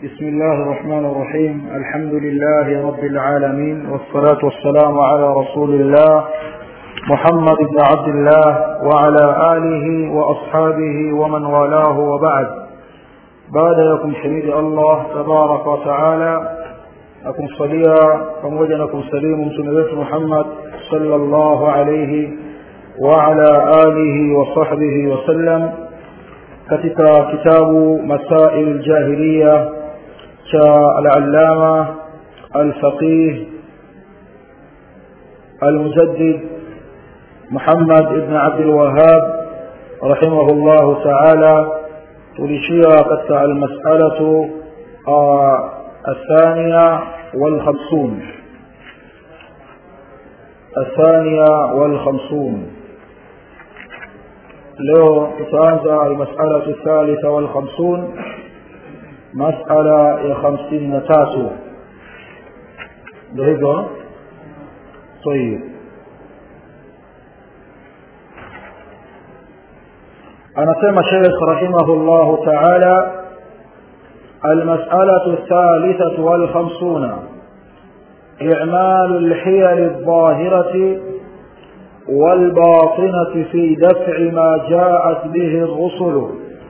بسم الله الرحمن الرحيم الحمد لله رب العالمين والصلاة والسلام على رسول الله محمد بن عبد الله وعلى آله وأصحابه ومن والاه وبعد بعد يكم شهيد الله تبارك وتعالى أكم صليا فموجنكم سليم سنبيت محمد صلى الله عليه وعلى آله وصحبه وسلم katika kitabu masail ljahiliya cha alalama alfaqih almujaddid muhammad ibn abdilwahab rahimahu llahu taala tulishia katika almasalatu الثانية والخمسون الثانية والخمسون leo tutaanza almasalatu thalitha walkhamsun masala ya hamsini na tatu ndo hivyo tayib anasema sheikh rahimahu llahu taala المسألة الثالثة والخمسون إعمال الحيل الظاهرة والباطنة في دفع ما جاءت به الرسل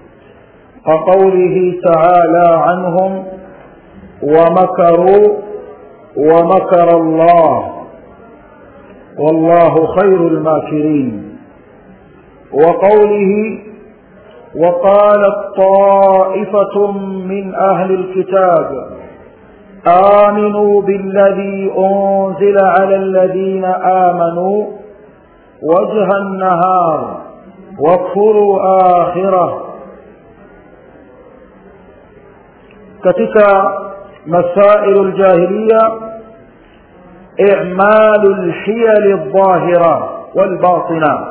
كقوله تعالى عنهم ومكروا ومكر الله والله خير الماكرين وقوله وقالت طائفة من أهل الكتاب آمنوا بالذي أنزل على الذين آمنوا وجه النهار واكفروا آخرة katika مسائل الجاهلية إعمال الحيل الظاهرة والباطنة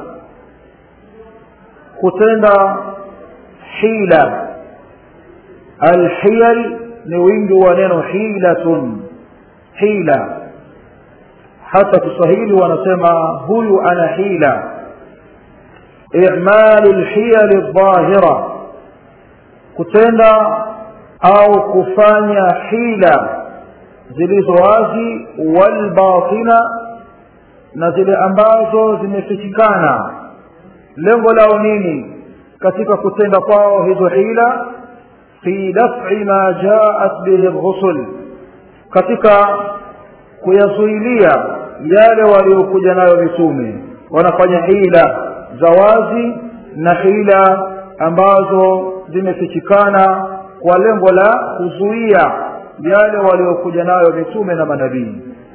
kutenda hila alhiyal ni wingi wa neno hilatun hila hata kiswahili wanasema huyu ana hila i'malu lhiyali ldhahira kutenda au kufanya hila zilizo wazi walbatina na zile ambazo zimefichikana lengo lao nini katika kutenda kwao hizo hila fi daf'i ma jaat bihi rusul katika kuyazuilia yale waliokuja nayo mitume wanafanya hila za wazi na hila ambazo zimefichikana kwa lengo la kuzuia yale waliokuja nayo mitume na manabii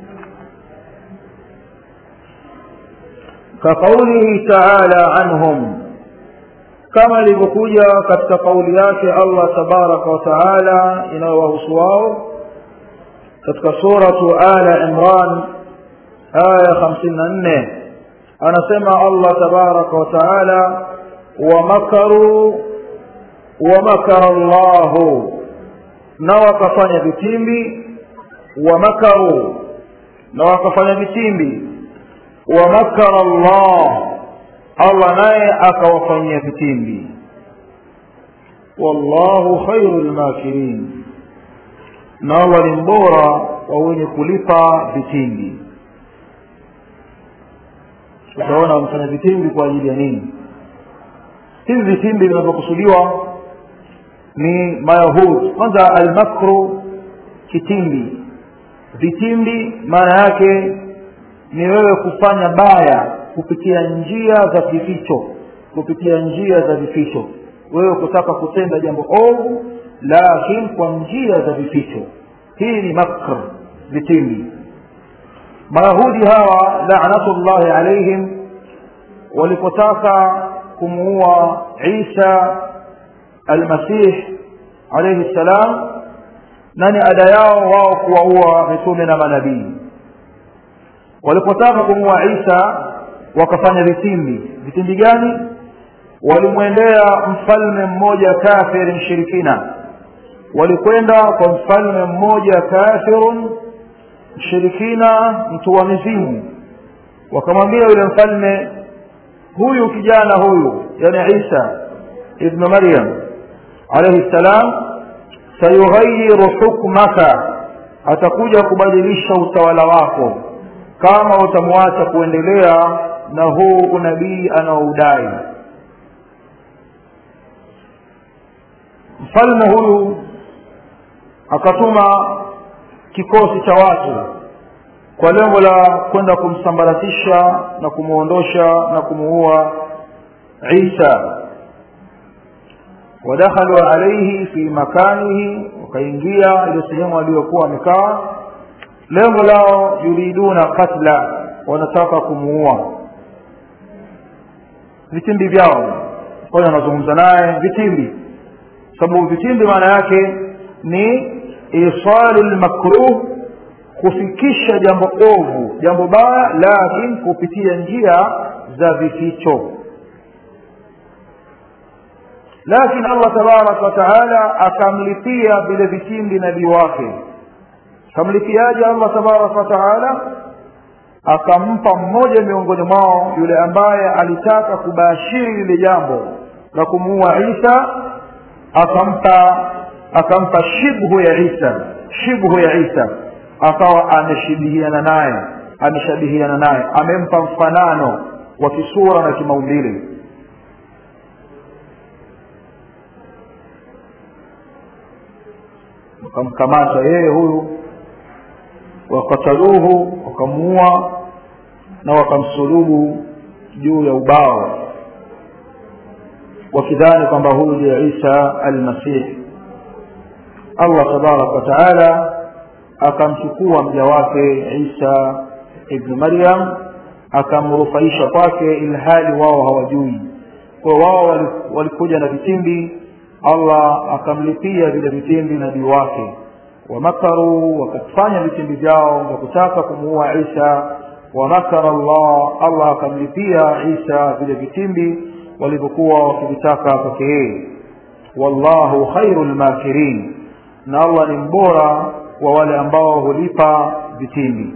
كقوله تعالى عنهم كما ilivyokuja katika kauli yake Allah tabaraka wa taala inayowahusu wao katika suratu ala imran aya 54 anasema Allah tabaraka wa taala wamakaru wamakara llahu na wakafanya vitimbi wamakaru na wakafanya vitimbi wamakara llah allah naye akawafanyia vitimbi wallahu khairu lmakirin na allah ni mbora wa wenye kulipa vitimbi utaona wamefanya vitimbi kwa ajili ya nini hivi vitimbi vinavyokusudiwa ni mayahudi kwanza almakru kitimbi vitimbi maana yake ni wewe kufanya baya kupitia njia za vificho kupitia njia za vificho wewe kutaka kutenda jambo ovu lakini kwa njia za vificho hii ni makr vitimbi mayahudi hawa lanatullahi alaihim walipotaka kumuua isa almasih alaihi ssalam nani ada yao wao kuwaua mitume na manabii walipotaka kumua isa wakafanya vitimbi vitimbi gani walimwendea mfalme mmoja kafiri mshirikina walikwenda kwa mfalme mmoja kafirun mshirikina mtu wa mizimu wakamwambia yule mfalme huyu kijana huyu yani isa ibnu maryam alaihi ssalam sayughayiru hukmaka atakuja kubadilisha utawala wako kama utamwacha kuendelea na huu unabii anaoudai mfalme huyu akatuma kikosi cha watu kwa lengo la kwenda kumsambaratisha na kumwondosha na kumuua Isa wadakhalu alayhi fi makanihi wakaingia ile sehemu aliyokuwa wamekaa lengo lao yuriduna katla wanataka kumuua vitimbi vyao kwa hiyo anazungumza naye vitimbi sababu vitimbi maana yake ni isalu lmakruh kufikisha jambo ovu jambo baya lakini kupitia njia za vificho lakini allah tabaraka wataala akamlipia vile vitimbi nabii wake akamlipiaje allah tabaraka wataala akampa mmoja miongoni mwao yule ambaye alitaka kubashiri lile jambo la kumuua isa akampa akampa shibhu ya isa shibhu ya isa akawa ameshabihiana naye ameshabihiana naye amempa mfanano wa kisura na kimaumbile wakamkamata yeye huyu wakataluhu wakamuua na wakamsulubu juu ya ubao wakidhani kwamba huyu ndiye isa almasihi allah tabaraka wataala akamchukua mja wake isa ibnu maryam akamrufaisha kwake ilhali wao hawajui kwa wao walikuja na vitimbi allah akamlipia vile vitimbi nabii wake wamakaru wakafanya vitimbi vyao vya kutaka kumuua isa wamakara llah allah akamlipia isa vile vitimbi walivyokuwa wakivitaka kwake yeye wallahu khairu lmakirin na allah ni mbora wa wale ambao hulipa vitimbi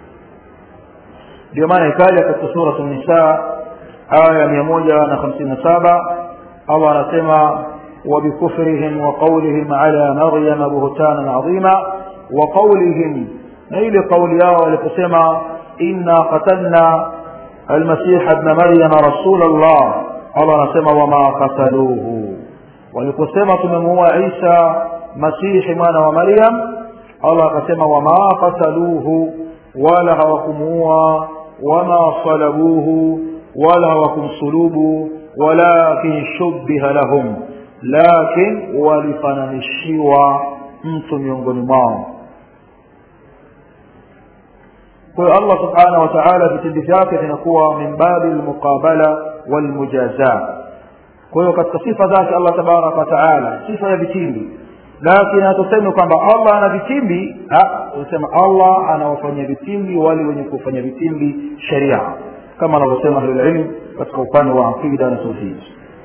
ndio maana ikaja katika suratu nisa aya mia moja na hamsini na saba allah anasema وبكفرهم وقولهم على مريم بهتانا عظيما وقولهم نيل قول يا ولكسما إنا قتلنا المسيح ابن مريم رسول الله الله نسمى وما قتلوه ولكسما تمموا عيسى مسيح من ومريم الله كسما وما قتلوه ولا هوكموا وما صلبوه ولا هوكم صلوبوا ولكن شبه لهم lakin walifananishiwa mtu miongoni mwao kwa hiyo allah subhanahu wa taala vitendo vyake vinakuwa min babi lmuqabala walmujaza kwa hiyo katika sifa zake allah tabaraka wa taala sifa ya vitimbi lakini hatusemi kwamba allah ana vitimbi tunasema allah anawafanyia vitimbi wale wenye kufanya vitimbi sharia kama anavyosema ahlulilm katika upande wa aqida na tauhidi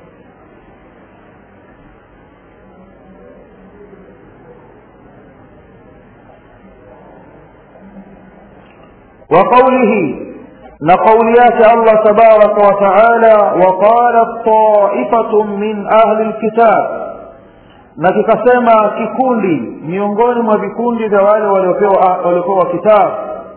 وقوله لقوليات الله تبارك وتعالى وقالت طائفة من أهل الكتاب na kikasema kikundi miongoni mwa vikundi vya wale waliopewa kitabu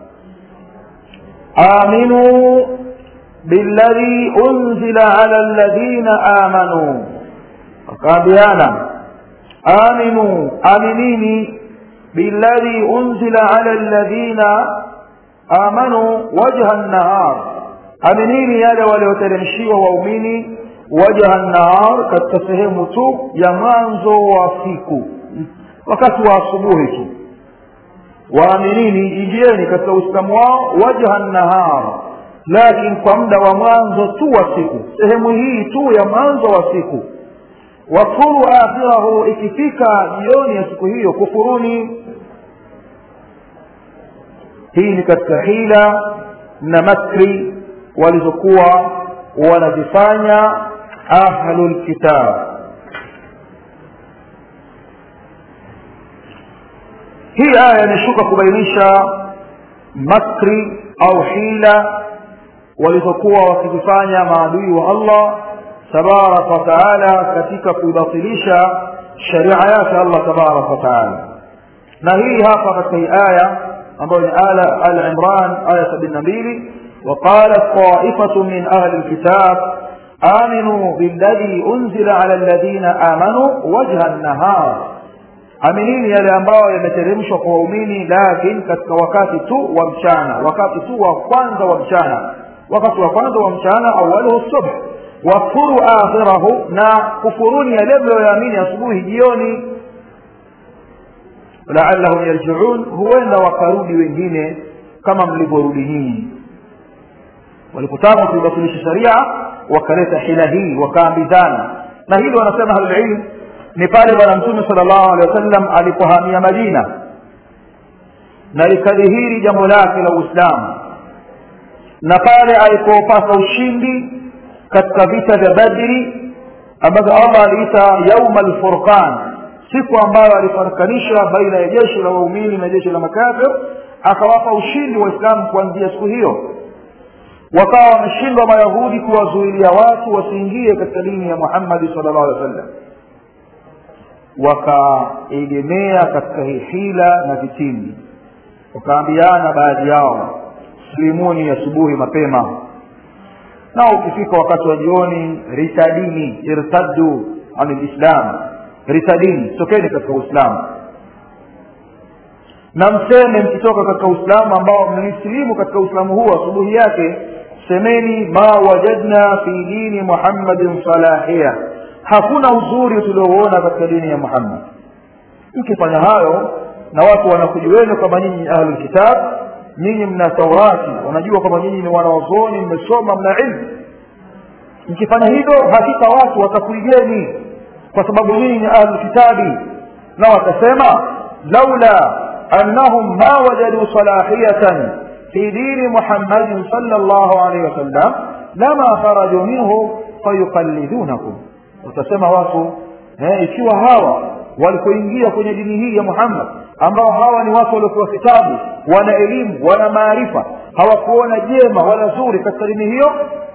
aminu billadhi unzila ala alladhina amanu wakaambiana aminu aminini billadhi unzila ala alladhina amanu wajha nahar aminini yale walioteremshiwa waumini wajha nahar katika sehemu tu ya mwanzo wa siku wakati wa asubuhi tu waaminini ingieni katika uislamu wao wajha nahar lakini kwa muda wa mwanzo tu wa siku sehemu hii tu ya mwanzo wa siku wakfuru akhirahu ikifika jioni ya siku hiyo kufuruni hii ni katika hila na makri walizokuwa wanazifanya ahlulkitab hii aya imeshuka kubainisha makri au hila walizokuwa wakizifanya maadui wa allah tabaraka wataala katika kuibatilisha sharia yake allah tabaraka wataala na hii hapa katika hii aya ambayo ni ala al imran aya sabini na mbili وقالت طائفة من أهل الكتاب آمنوا بالذي أنزل على الذين آمنوا وجه النهار aminini yale ambayo yameteremshwa kwa waumini lakini katika wakati tu wa mchana wakati tu wa kwanza wa mchana wakati wa kwanza wa mchana awaluhu subh wakfuru akhirahu na kufuruni yale mlioyaamini asubuhi jioni laallahum yarjiun huenda wakarudi wengine kama mlivyorudi nyinyi walipotaka kuibatilisha sharia wakaleta hila hii wakaambizana na hili wanasema ahlulilm ni pale bwana mtume sala llahu alehi wasallam alipohamia madina na likadhihiri jambo lake la uislamu na pale alipopata ushindi katika vita vya badri ambavyo allah aliita yauma lfurqan siku ambayo alifarakanisha baina ya jeshi la waumini na jeshi la makafir akawapa ushindi waislamu kuanzia siku hiyo wakawa wameshindwa mayahudi kuwazuilia watu wasiingie katika dini ya muhammadi sala llahu alehi wa sallam wakaegemea katika hii hila na vitimbi wakaambiana baadhi yao silimuni asubuhi mapema na ukifika wakati wa jioni ritadini irtaddu an lislam ritadini tokeni katika uislamu na mseme mkitoka katika uislamu ambao mlisilimu katika uislamu huu asubuhi yake semeni ma wajadna fi dini muhammadin salahia hakuna uzuri tuliouona katika dini ya muhammad mkifanya hayo na watu wanakujueni kwamba nyinyi ahlulkitab nyinyi mna taurati wanajua kwamba nyinyi ni wanaozoni mmesoma mna ilmu mkifanya hivyo hakika watu watakuigeni kwa sababu nyinyi ni ahlulkitabi na watasema laula annahum ma wajaduu salahiyatan fi dini muhammadin sala llahu alaihi wasallam lama kharajuu minhu fayuqallidunakum utasema watu eh, ikiwa hawa walipoingia kwenye dini hii ya muhammad ambao hawa ni watu waliopewa kitabu wana elimu wana maarifa hawakuona jema wala zuri katika dini hiyo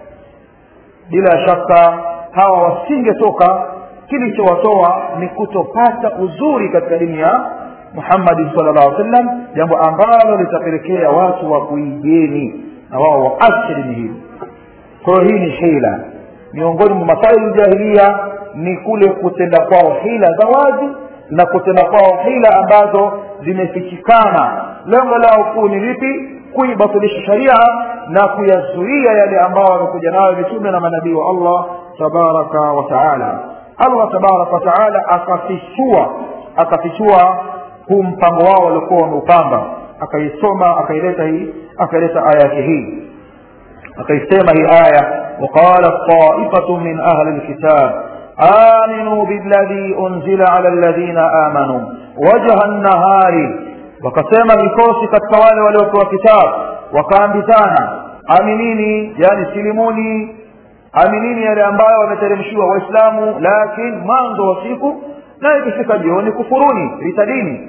bila shaka hawa wasingetoka kilichowatoa ni kutopata uzuri katika dini ya muhammadi sala llahu alih sallam jambo ambalo litapelekea watu wa kuigeni na wao waache dini hili kwa hiyo hii ni hila miongoni mwa masaili jahilia ni kule kutenda kwao hila za wazi na kutenda kwao hila ambazo zimefichikana lengo lao kuu ni lipi kuibatilisha sharia na kuyazuia yale ambayo wamekuja nayo mitume na manabii wa allah tabaraka wa taala allah tabaraka wa taala akafichua akafichua huu mpango wao waliokuwa wameupanga akaisoma akaileta hii akaileta aya yake hii akaisema hii aya وقالت طائفة من أهل الكتاب آمنوا بالذي أنزل على الذين آمنوا وجه النهار wakasema vikosi katika wale waliopewa kitabu wakaambizana aminini yani silimuni aminini yale ambayo wameteremshiwa waislamu lakini mwanzo wa siku na ikifika jioni kufuruni ritadini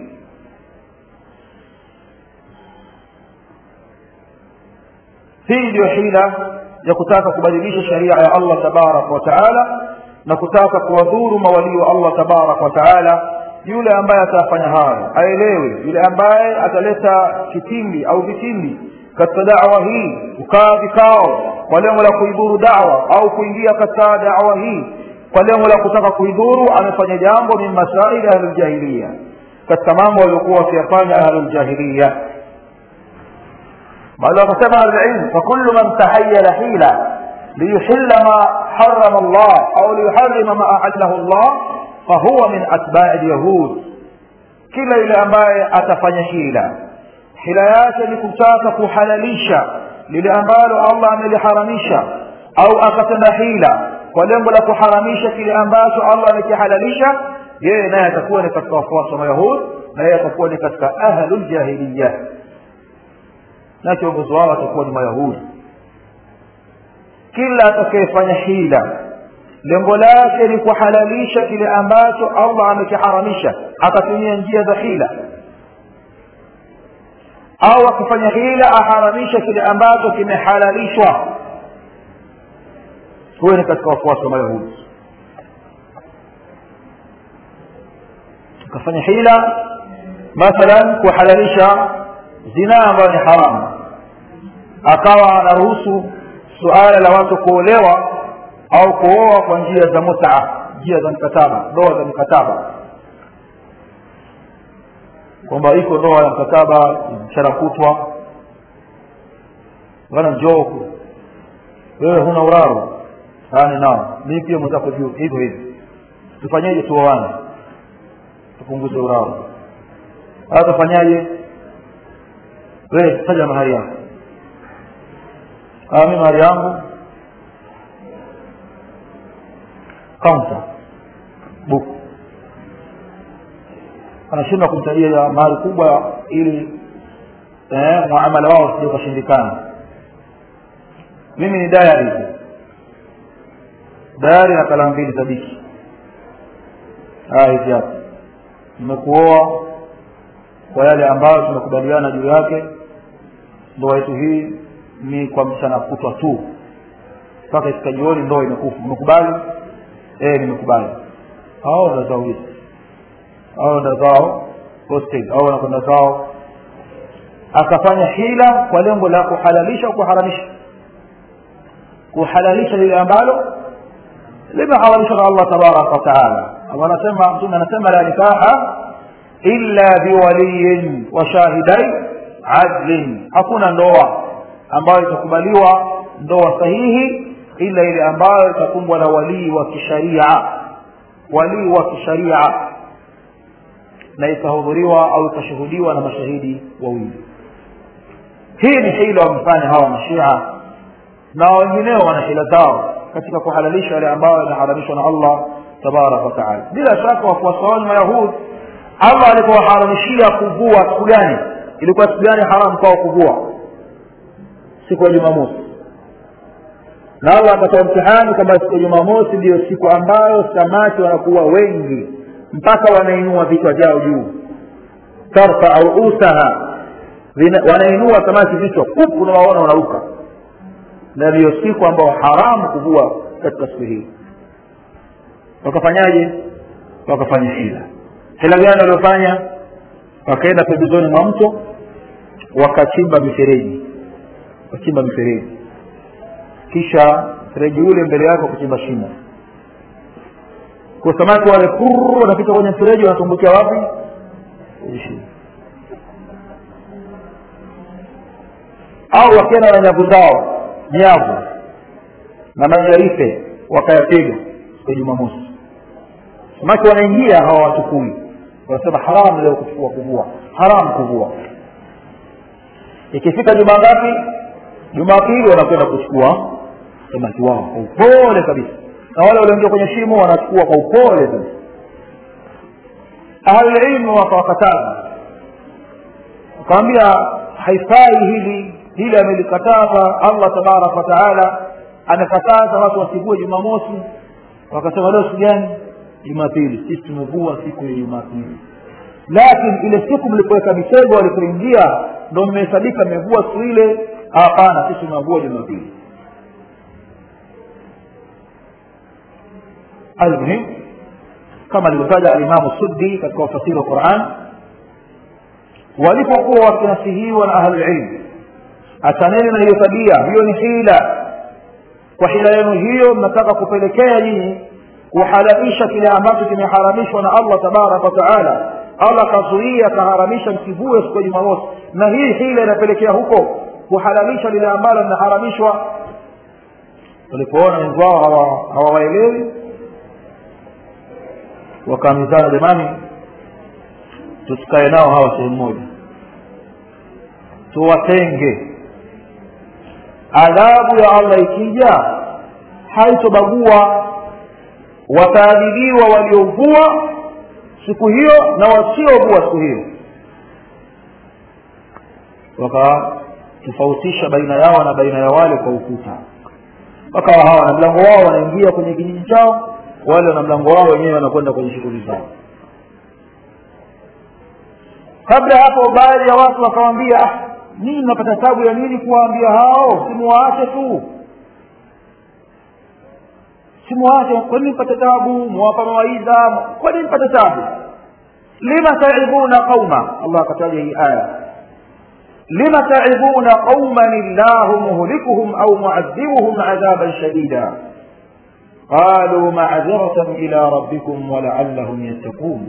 hii ndiyo hila ya kutaka kubadilisha sharia ya allah tabaraka wa taala na kutaka kuwadhuru mawalii wa allah tabaraka wa taala yule ambaye atafanya hayo aelewe yule ambaye ataleta kitimbi au vitimbi katika dawa hii kukaa vikao kwa lengo la kuidhuru dawa au kuingia katika dawa hii kwa lengo la kutaka kuidhuru amefanya jambo min masaili ahluljahiliya katika mambo waliokuwa wakiyafanya ahluljahiliya bali wakasema ahlulilm fakullu man tahayala hila liyuhilla ma harama llah au liyuharima ma ahallahu llah fahuwa min atbai lyahud kila yule ambaye atafanya hila hila yake ni kutaka kuhalalisha lile ambalo allah ameliharamisha au akatenda hila kwa lengo la kuharamisha kile ambacho allah amekihalalisha yeye naye atakuwa ni katika wafuasi wa mayahud na yeye atakuwa ni katika ahluljahiliya na kiongozi wao atakuwa ni mayahudi kila atakayefanya hila lengo lake ni kuhalalisha kile ambacho allah amekiharamisha akatumia njia za hila au akifanya hila aharamisha kile ambacho kimehalalishwa huyo ni katika wafuasi wa mayahudi akafanya hila mathalan kuhalalisha zinaa ambayo ni haramu akawa anaruhusu suala la watu kuolewa au kuoa kwa njia za mutaa njia za mkataba ndoa za mkataba kwamba iko ndoa ya mkataba mchana kutwa bana njoo huku wewe huna uraro ani nao mimi pia mwenzako juu hivyo hivyo tufanyeje tuoane tupunguze uraro au tufanyaje wewe taja mahari yako mimi mahari yangu kaunta buku anashindwa kumtajia mahari kubwa ili eh, muamala wao usije ukashindikana mimi ni dayari dayari na kalamu mbili za biki hivi hapa nimekuoa kwa yale ambayo tumekubaliana juu yake ndoa yetu hii ni kwa mchana kutwa tu mpaka ifika jioni ndoa imekufa umekubali eh nimekubali hao ndo zao hizi hao ndo zao hostel au wanakwenda zao akafanya hila kwa lengo la kuhalalisha au kuharamisha kuhalalisha lile ambalo limeharamishwa na Allah tabaraka wa taala Allah anasema mtume anasema la nikaha illa biwaliyin wa shahidai adlin hakuna ndoa ambayo itakubaliwa ndoa sahihi ila ile ambayo itakumbwa na walii wa kisharia walii wa kisharia na ikahudhuriwa au ikashuhudiwa na mashahidi wawili hii ni hila wamefanya hawa mashia na wengineo wana hila zao katika kuhalalisha yale ambayo yanaharamishwa na Allah tabaraka wa taala bila shaka wafuasi wao ni mayahudi Allah alipowaharamishia kuvua siku gani ilikuwa siku gani haramu kwao kuvua siku ya Jumamosi na Allah akatoa mtihani kwamba siku ya Jumamosi ndiyo siku ambayo samaki wanakuwa wengi mpaka wanainua vichwa vyao juu tarfa au usaha wanainua samaki vichwa kupu unawaona wanaruka na ndiyo siku ambayo haramu kuvua katika siku hii wakafanyaje wakafanya hila hila gani waliofanya wakaenda pembezoni mwa mto wakachimba mifereji wakachimba mifereji kisha mfereji ule mbele yake kuchimba shimo kwa samaki wale purr wanapita kwenye mfereji wanatumbukia wapi kwenye shimo au wakienda na nyavu zao nyavu na majarife wakayapiga siku ya jumamosi samaki wanaingia hawa watukui wanasema haramu leo kuchukua kuvua haramu kuvua ikifika juma ngapi jumapili wanakwenda kuchukua samaki wao kwa upole kabisa na wale walioingia kwenye shimo wanachukua kwa upole kabisa ahlulilmu wakawakataza wakawambia haifai hili hili amelikataza allah tabaraka wataala amekataza watu wasivue jumamosi wakasema leo siku gani jumapili sisi tumevua siku ya jumapili lakini ile siku mlipoweka mitego walipoingia ndo mmehesabika mmevua siku ile hapana sisi tumevua jumapili almuhim kama alivyotaja alimamu suddi katika ufasiri wa quran walipokuwa wakinasihiwa na ahlulilmu achaneni na hiyo tabia hiyo ni hila kwa hila yenu hiyo mnataka kupelekea nyinyi kuhalalisha kile ambacho kimeharamishwa na allah tabaraka wataala allah kazuia akaharamisha msivue siku ya jumamosi na hii hila inapelekea huko kuhalalisha lile ambalo linaharamishwa walipoona wengi wao hawawaelewi wakaamizana jamani tusikae nao hawa sehemu moja tuwatenge adhabu ya allah ikija haitobagua wataadhibiwa waliovua siku hiyo na wasiovua siku hiyo wakatofautisha baina yao na baina ya wale kwa ukuta wakawa hawa na mlango wao wanaingia kwenye kijiji chao wale na mlango wao wenyewe wanakwenda kwenye shughuli zao kabla hapo baadhi ya watu wakawambia ah, nini napata tabu ya nini kuwaambia hao simuwaache tu simuwaache kwa nini mpate tabu mwapa mawaidha kwa nini mpate tabu lima taidhuna qauma allah akataja hii aya lima taidhuna qauman illahu muhlikuhum au muadhibuhum adhaban shadida قالوا معذرة إلى ربكم ولعلهم يتقون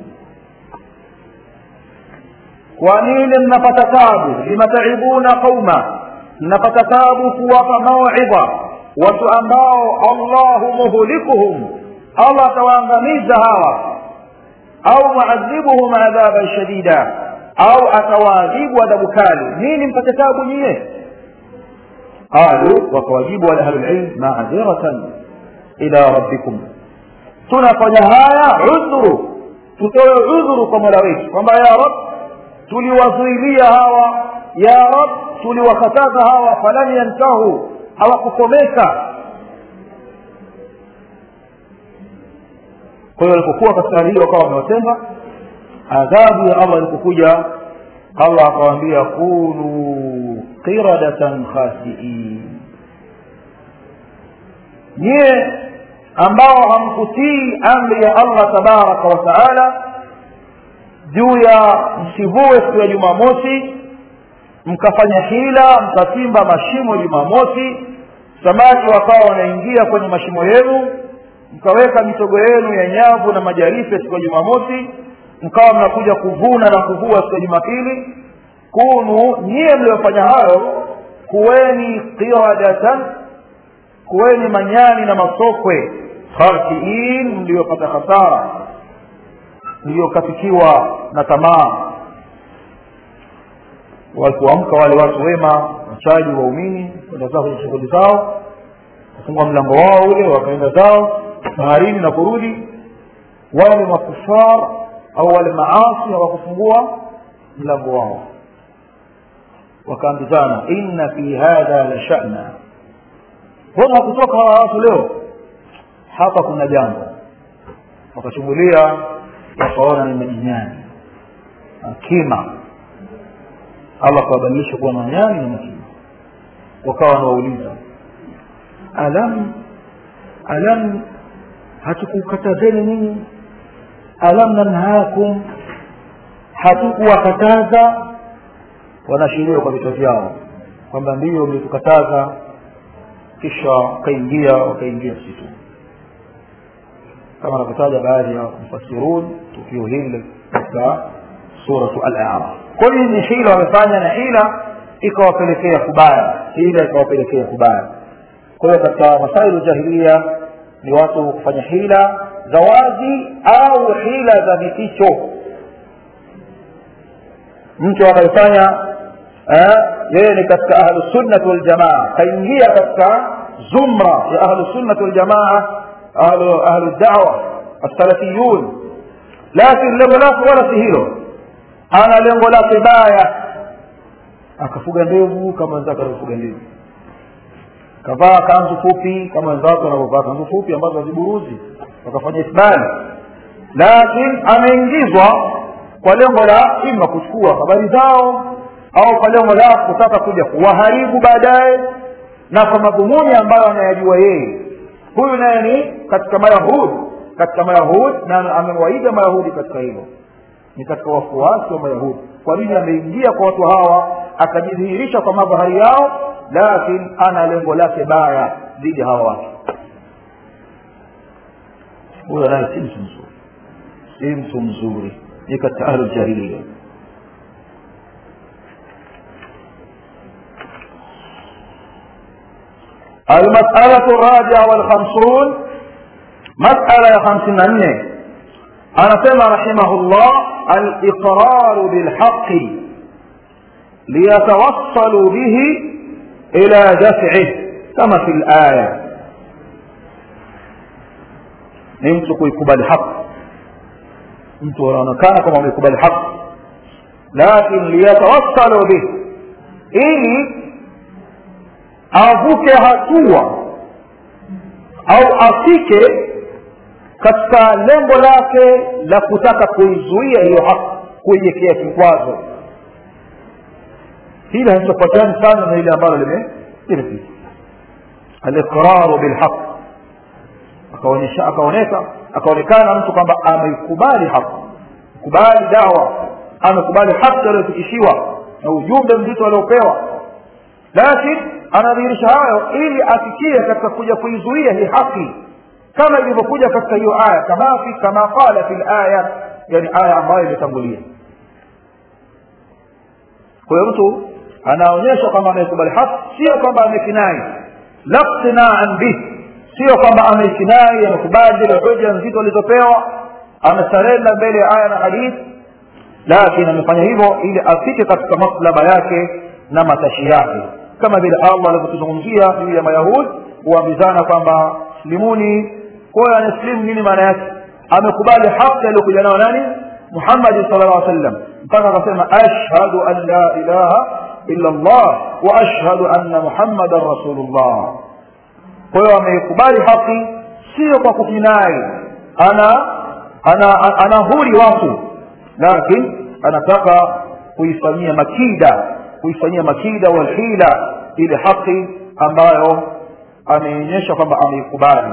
ونين mnapata tabu limataibuna qauma mnapata tabu kuwapa mauidha watu ambao allahu muhlikuhum allah atawaangamiza hawa au muadhibuhum adhaban shadida au atawaadhibu adhabu kali nini mpate tabu nyie qalu wakawajibu wala ahlulilm maadhiratan ila rabbikum tunafanya haya udhuru tutoe udhuru kwa mola wetu kwamba ya rab tuliwazuilia hawa ya rab tuliwakataza hawa falan yantahu hawakukomeka kwa hiyo walipokuwa katika hali hiyo wakawa wamewatenda adhabu ya allah ilipokuja allah akawaambia kunu qiradatan khasiin nyie ambao hamkutii amri ya allah tabaraka wa taala juu ya msivue siku ya jumamosi mkafanya hila mkachimba mashimo jumamosi samaki wakawa wanaingia kwenye mashimo yenu mkaweka mitogo yenu ya nyavu na majarife siku ya jumamosi mkawa mnakuja kuvuna na kuvua siku ya jumapili kunu nyie mliofanya hayo kuweni qiradatan kuweni manyani na masokwe khasiin mliopata hasara mliokatikiwa na tamaa walipoamka wale watu wema wachaji waumini kwenda zao kwenye shughuli zao kufungua mlango wao ule wakaenda zao baharini na kurudi wale makufar au wale maasi hawakufungua mlango wao wakaambizana inna fi hadha la sha'na mbona hakutoka hawa watu leo hapa kuna jambo wakachungulia wakaona ni majinyani kima allah akawabadilisha kuwa manyani na makima wakawa wanawauliza alam alam hatukukatazeni nini alam nanhakum hatukuwakataza wanashiria kwa vichwa vyao kwamba ndiyo mlitukataza kisha wakaingia wakaingia msitu kama anavyotaja baadhi ya mufasirun tukio hili katika suratu al-a'raf kwa hiyo ni hila wamefanya na hila ikawapelekea kubaya hila ikawapelekea kubaya kwa hiyo katika masailu jahilia ni watu kufanya hila za wazi au hila za vificho mtu anayefanya yeye ni katika ahlusunnati waljamaa kaingia katika zumra ya ahlusunnati waljamaa ahlu ahlu dawa assalafiyun lakini lengo lake wala si hilo ana lengo lake baya akafuga ndevu kama wenzake anavyofuga ndevu kavaa kanzu fupi kama wenzake wanavyovaa kanzu fupi ambazo haziburuzi wakafanya isbali lakini ameingizwa kwa lengo la ima kuchukua habari zao au kwa lengo la kutaka kuja kuwaharibu baadaye na kwa madhumuni ambayo anayajua yeye huyu naye ni katika mayahudi katika mayahudi na amewaiga mayahudi katika hilo ni katika wafuasi wa mayahudi kwa nini ameingia kwa watu hawa akajidhihirisha kwa madhahari yao lakini ana lengo lake baya dhidi ya hawa watu huyo naye si mtu mzuri si mtu mzuri ni katika ahlu jahiliya المسألة الرابعة والخمسون مسألة خمسين أنه أنا سمع رحمه الله الإقرار بالحق ليتوصلوا به إلى دفعه كما في الآية mtu kuikubali haki mtu anaonekana kama ameikubali haki lakin liyatawassalu bih ili avuke hatua au afike katika lengo lake la kutaka kuizuia hiyo haki kuiwekea kikwazo hili halitofuatani sana na ile ambalo limepita aliqraru bilhaq akaonyesha akaoneka akaonekana mtu kwamba ameikubali haki amekubali dawa amekubali haki aliyofikishiwa na ujumbe mzito aliopewa lakini anadhihirisha hayo ili afikie katika kuja kuizuia hii haki kama ilivyokuja katika hiyo aya kama fi kama qala fi aya yani aya ambayo imetangulia kwa hiyo mtu anaonyesha kwamba amekubali haki sio kwamba amekinai laqtinaan bih sio kwamba amekinai amekubali zile hoja nzito alizopewa amesarenda mbele ya aya na hadithi lakini amefanya hivyo ili afike katika maslaba yake na matashi yake kama vile allah alivyotuzungumzia juu ya mayahudi huambizana kwamba slimuni kwayo anaslimu nini maana yake amekubali haki aliyokuja nayo nani muhammadi sala llah sallam mpaka akasema ashhadu an la ilaha illa llah wa ashhadu anna muhammadan rasulullah kwa hiyo ameikubali haki sio kwa kukinai ana ana anahuri watu lakini anataka kuifanyia makida kuifanyia makida walhila ile haki ambayo ameonyesha kwamba ameikubali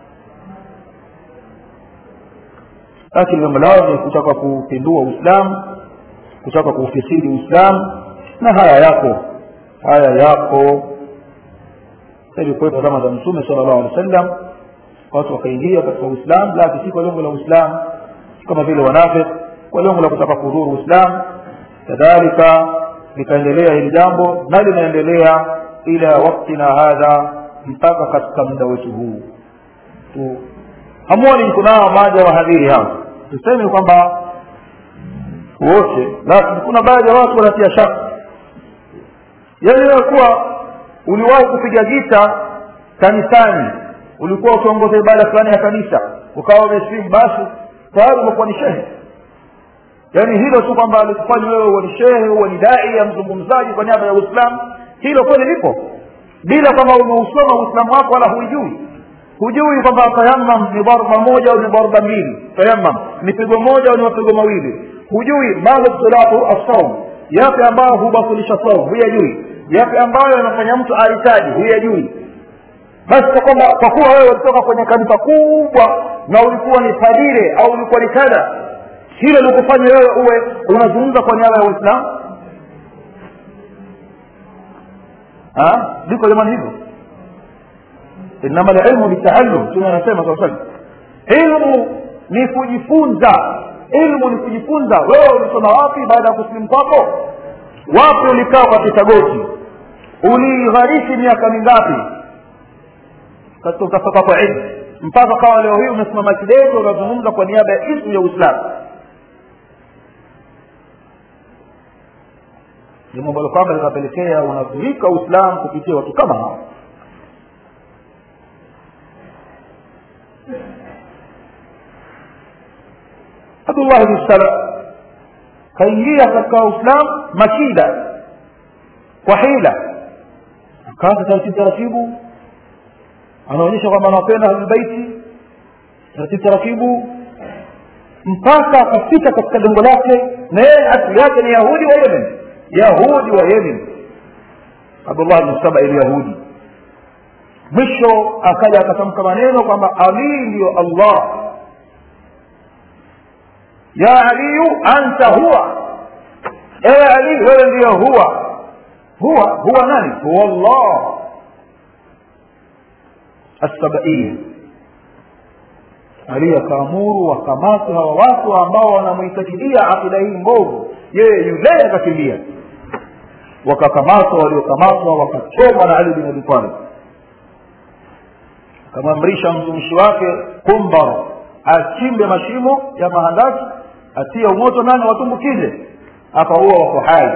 lakini lengo lao ni kutaka kupindua uislamu kutaka kuufisidi uislamu na haya yako haya yako ilikuwepo zama za mtume sala llahu alehi wa sallam watu wakaingia katika uislamu lakini si kwa lengo la uislamu kama vile wanafik kwa lengo la kutaka kudhuru uislamu kadhalika likaendelea hili jambo na linaendelea ila waktina hadha mpaka katika muda wetu huu tu hamuoni kunao baadhi ya wahadhiri hao tuseme kwamba wote lakini kuna baadhi ya watu wanatia shaka yaani wewe kuwa uliwahi kupiga gita kanisani ulikuwa ukiongoza ibada fulani ya kanisa ukawa umeslimu basi tayari umekuwa ni shehe yaani hilo tu kwamba alikufanya wewe uwe ni shehe uwe ni dai ya mzungumzaji kwa niaba ya uislamu hilo kweli lipo bila kwamba umeusoma uislamu wako wala huijui hujui kwamba tayamam ni dharba moja au ni dharba mbili tayamam ni pigo moja au ni mapigo mawili hujui madhibtilatu assaum yapi ambayo hubatilisha saum huyajui yapi ambayo yanafanya mtu aritaji huyajui basi kwa kwamba kwa kuwa wewe ulitoka kwenye kanisa kubwa na ulikuwa ni padire au ulikuwa ni kadha hilo likufanya wewe uwe unazungumza kwa niaba ya uislamu liko jamani hivyo inama lilmu bitaalum mtume anasema saa salam ilmu ni kujifunza ilmu ni kujifunza wewe ulisoma wapi baada ya kusilimu kwako wapi ulikaa kwa kitagoti uligharishi miaka mingapi katika utafaka kwa ilmu mpaka kawa leo hii umesimama kidete unazungumza kwa niaba ya ismu ya uislamu jambo ambalo kwamba linapelekea unadhurika uislamu kupitia watu kama hao abdullah bni sala kaingia katika uislamu makida kwa hila akaanza taratibu taratibu anaonyesha kwamba anawapenda ahlulbeiti taratibu taratibu mpaka akafika katika lengo lake na yeye asili yake ni yahudi wa yemen yahudi wa yemen abdullah bni saba ilyahudi mwisho akaja akatamka maneno kwamba ali ndiyo allah ya aliyu anta huwa ewe ali wewe ndiyo huwa huwa huwa nani huwa allah assabaiya ali akaamuru wakamate hawa watu ambao wanamhitajidia akida hii mbovu yeye yule akakimbia wakakamatwa waliokamatwa wakachomwa na ali bin abi talib akamwamrisha mtumishi wake kumbar achimbe mashimo ya mahandaki atie umoto nani watumbukize akaua wako hai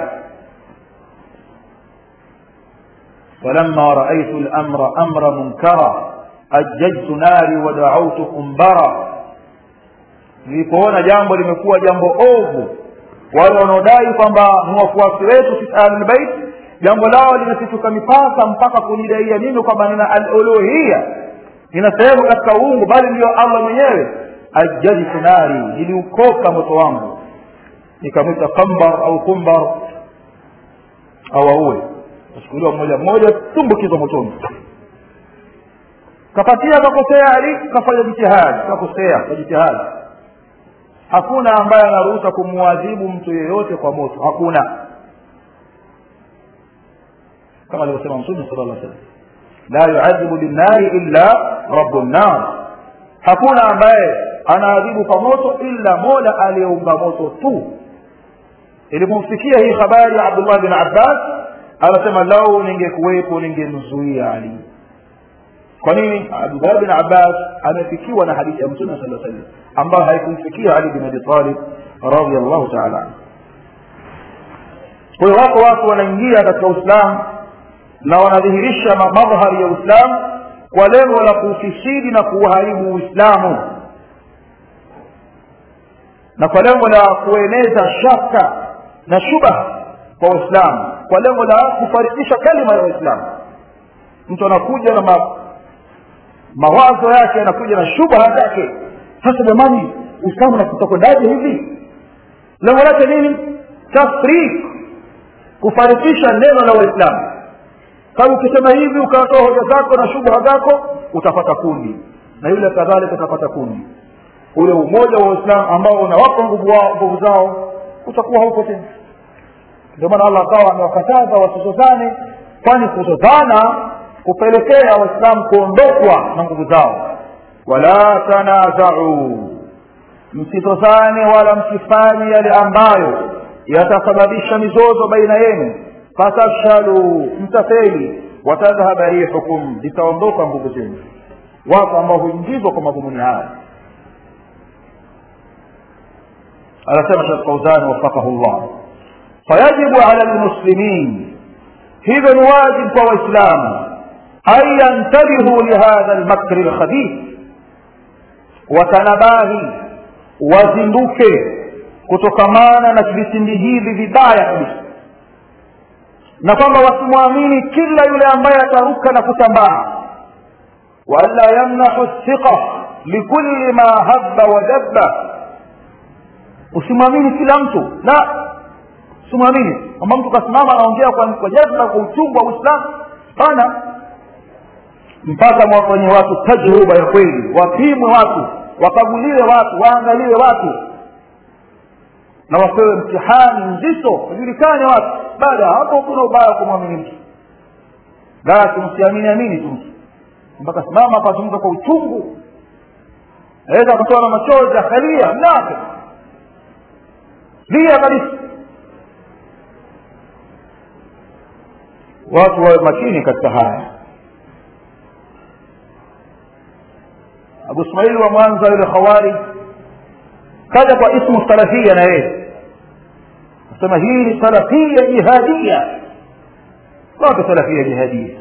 فلما رأيت الأمر أمر منكرا أججت ناري ودعوت قنبرا nilipoona jambo limekuwa jambo ovu wale wanaodai kwamba ni wafuasi wetu sisi ahlulbeit jambo lao limepituka mipaka mpaka kunidaia mimi kwamba nina aluluhiya nina sehemu katika uungu bali ndiyo allah mwenyewe ajjadtu nari niliukoka moto wangu nikamwita kambar au kumbar au auwe kachukuliwa mmoja mmoja tumbukizwa motoni kapatia kakosea ali kafanya jitihadi kakosea kwa jitihadi hakuna ambaye anaruhusa kumwadhibu mtu yeyote kwa moto hakuna kama alivyosema mtume sala llah salam la yuadhibu binnari illa rabu nnar hakuna ambaye anaadhibu kwa moto illa mola aliyeumba moto tu ilipomfikia hii habari ya abdullah bin abbas anasema lau ningekuwepo ningemzuia ali kwa nini abdullah bin abbas amefikiwa na hadithi ya mtume saa salam ambayo haikumfikia ali bin abi talib radiallahu taala anhu kwa hiyo wako watu wanaingia katika uislamu na wanadhihirisha madhhari ya uislamu kwa lengo la kuufisidi na kuuharibu uislamu na kwa lengo la kueneza shaka na shubha kwa waislamu kwa lengo la kufarikisha kalima ya waislamu mtu anakuja na ma, mawazo yake anakuja na shubha zake sasa jamani uislamu nakutakwendaje hivi lengo lake nini tafrik kufarikisha neno la waislamu sababu ukisema hivi ukatoa hoja zako na shubha zako utapata kundi na yule kadhalika utapata kundi ule umoja wa waislamu ambao unawapa nguvu wao nguvu zao utakuwa hauko tena ndio maana allah akawa amewakataza wasizozane kwani kuzozana kupelekea waislamu kuondokwa na nguvu zao wala tanazau msizozane wala msifanye yale ambayo yatasababisha mizozo baina yenu fatafshalu mtafeli watadhhaba rihukum zitaondoka nguvu zenu wako ambao huingizwa kwa madhumuni haya anasema shekh fauzani wafakahu llah fayajibu ala lmuslimin hivyo ni wajib kwa waislamu an yantabihu lihadha lmakri lkhabith watanabahi wazinduke kutokamana na visindi hivi vibaya kabisa na kwamba wasimwamini kila yule ambaye ataruka na kutambaa waanla yamnahu thiqa likulli ma habba wa dabba usimwamini kila mtu la usimwamini kwamba mtu kasimama anaongea kwa, kwa jazba kwa uchungu wa uislamu hapana mpaka mwafanyie watu tajruba ya kweli wapimwe watu wakaguliwe watu waangaliwe watu na wapewe mtihani mzito wajulikane watu baada ya hapo kuna ubaya kumwamini mtu lakini msiamini amini tu mtu mpaka simama akazungumza kwa uchungu aweza akatoa na machozi akalia mnake lia kabisa watu wawe makini katika haya abu ismaili wa mwanza yule khawari kaja kwa ismu salafia na yeye asema hii ni salafia jihadia wapi salafia jihadia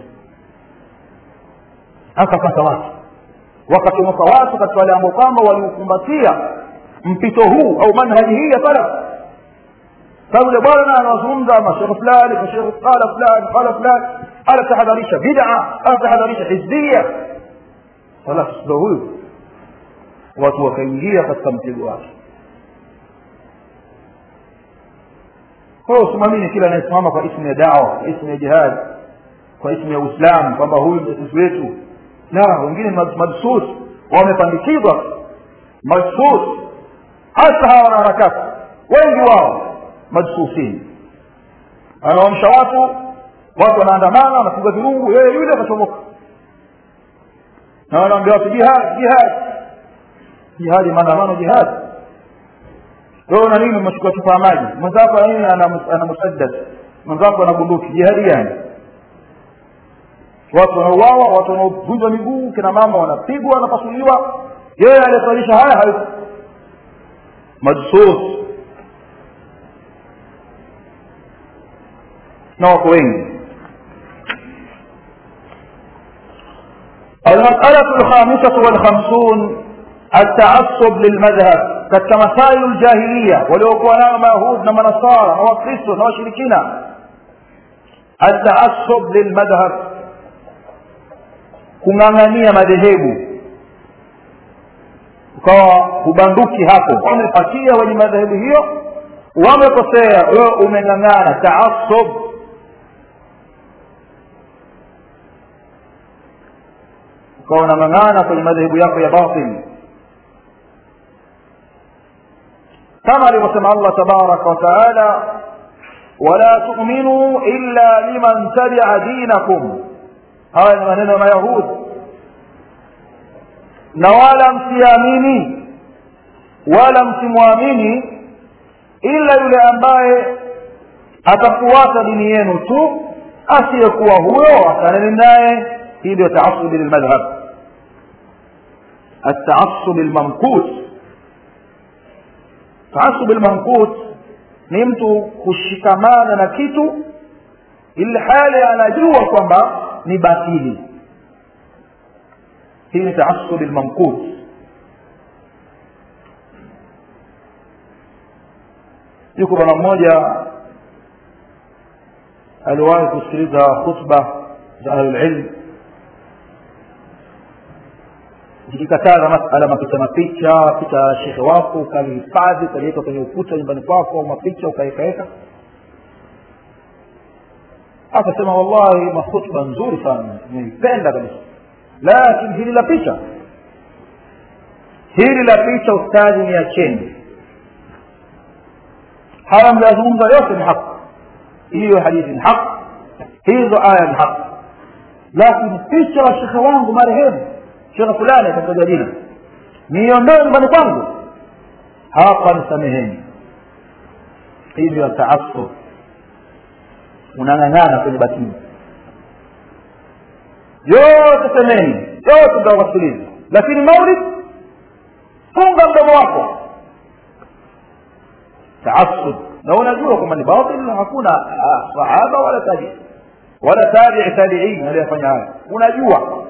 akapata watu wakatomoka watu katika wale ambao kwamba waliukumbatia mpito huu au manhaji hii ya salaf sababu yule bwana anazungumza mashekhe fulani mashekhe qala fulani qala fulani anatahadharisha bid'a anatahadharisha hizbia salaf ndo huyu watu wakaingia katika mtego wake kwa hiyo usimamini kila anayesimama kwa ismu ya dawa kwa ismu ya jihad kwa ismu ya uislamu kwamba huyu mtetezi wetu la wengine madsus wamepandikizwa madsus hasa hawa wanaharakati wengi wao madsusini anaamsha watu watu wanaandamana wanapiga virungu yeye yule akachomoka na wanaambia watu jihad jihad jihadi maandamano jihadi wewe una nini umechukua chupa ya maji mwenzako nini ana musaddad mwenzako ana bunduki jihadi gani watu wanauawa watu wanaovunjwa miguu kina mama wanapigwa wanapasuliwa yeye aliyesalisha haya hayuko majsus na wako wengi المسألة الخامسة والخمسون التعصب للمذهب katika masailu ljahiliya waliokuwa nayo mayahud na manasara na wakristo na washirikina ataasub lilmadhhab kung'ang'ania madhehebu ukawa hubanduki hapo wamepatia wenye madhehebu hiyo wamekosea wewe umeng'ang'ana taasub ukawa unang'ang'ana kwenye madhehebu yako ya batili kama alivyosema allah tabaraka wataala wala tuminuu illa liman tabia dinakum haya ni maneno ya mayahudi na wala msiamini wala msimwamini ila yule ambaye atafuata dini yenu tu asiyekuwa huyo akaneni naye hii ndio taasubi lilmadhhab التعصب الممقوت تعصب الممقوت ni mtu kushikamana na kitu ili hali anajua kwamba ni batili hii ni taasubi lmamkut yuko bwana mmoja aliwahi kusikiliza khutba za ahlulilm zikikataza masala mapicha mapicha picha shekhe wako ukalihifadhi ukaliweka kwenye ukuta nyumbani kwako mapicha ukaekaweka akasema wallahi makhutba nzuri sana nimeipenda kabisa lakini hili la picha hili la picha ustadhi ni acheni haya mliyazungumza yote ni haki hiyo hadithi ni haki hizo aya ni haki lakini picha wa shekhe wangu marehemu shekhe fulani atataja jina niondoe nyumbani kwangu hapa nisameheni hii ndio taasub unang'ang'ana kwenye batili yote semeni yote mtawasikiliza lakini maulid funga mdomo wako taasub na unajua kwamba ni batil hakuna sahaba wala tabi wala tabii tabiin aliyefanya haya unajua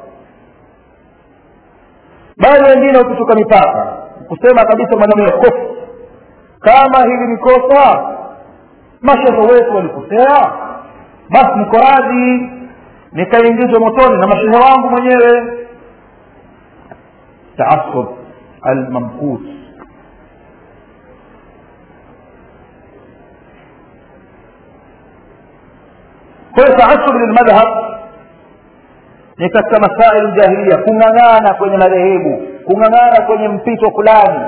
bali wengine ukitoka mipaka kusema kabisa maneno ya kofu kama hili ni kosa mashehe wetu walikosea basi niko radhi nikaingizwa motoni na mashehe wangu mwenyewe taasub almamkut kwa hiyo taasub lilmadhhab ni katika masaili jahilia kung'ang'ana kwenye madhehebu kung'ang'ana kwenye mpito fulani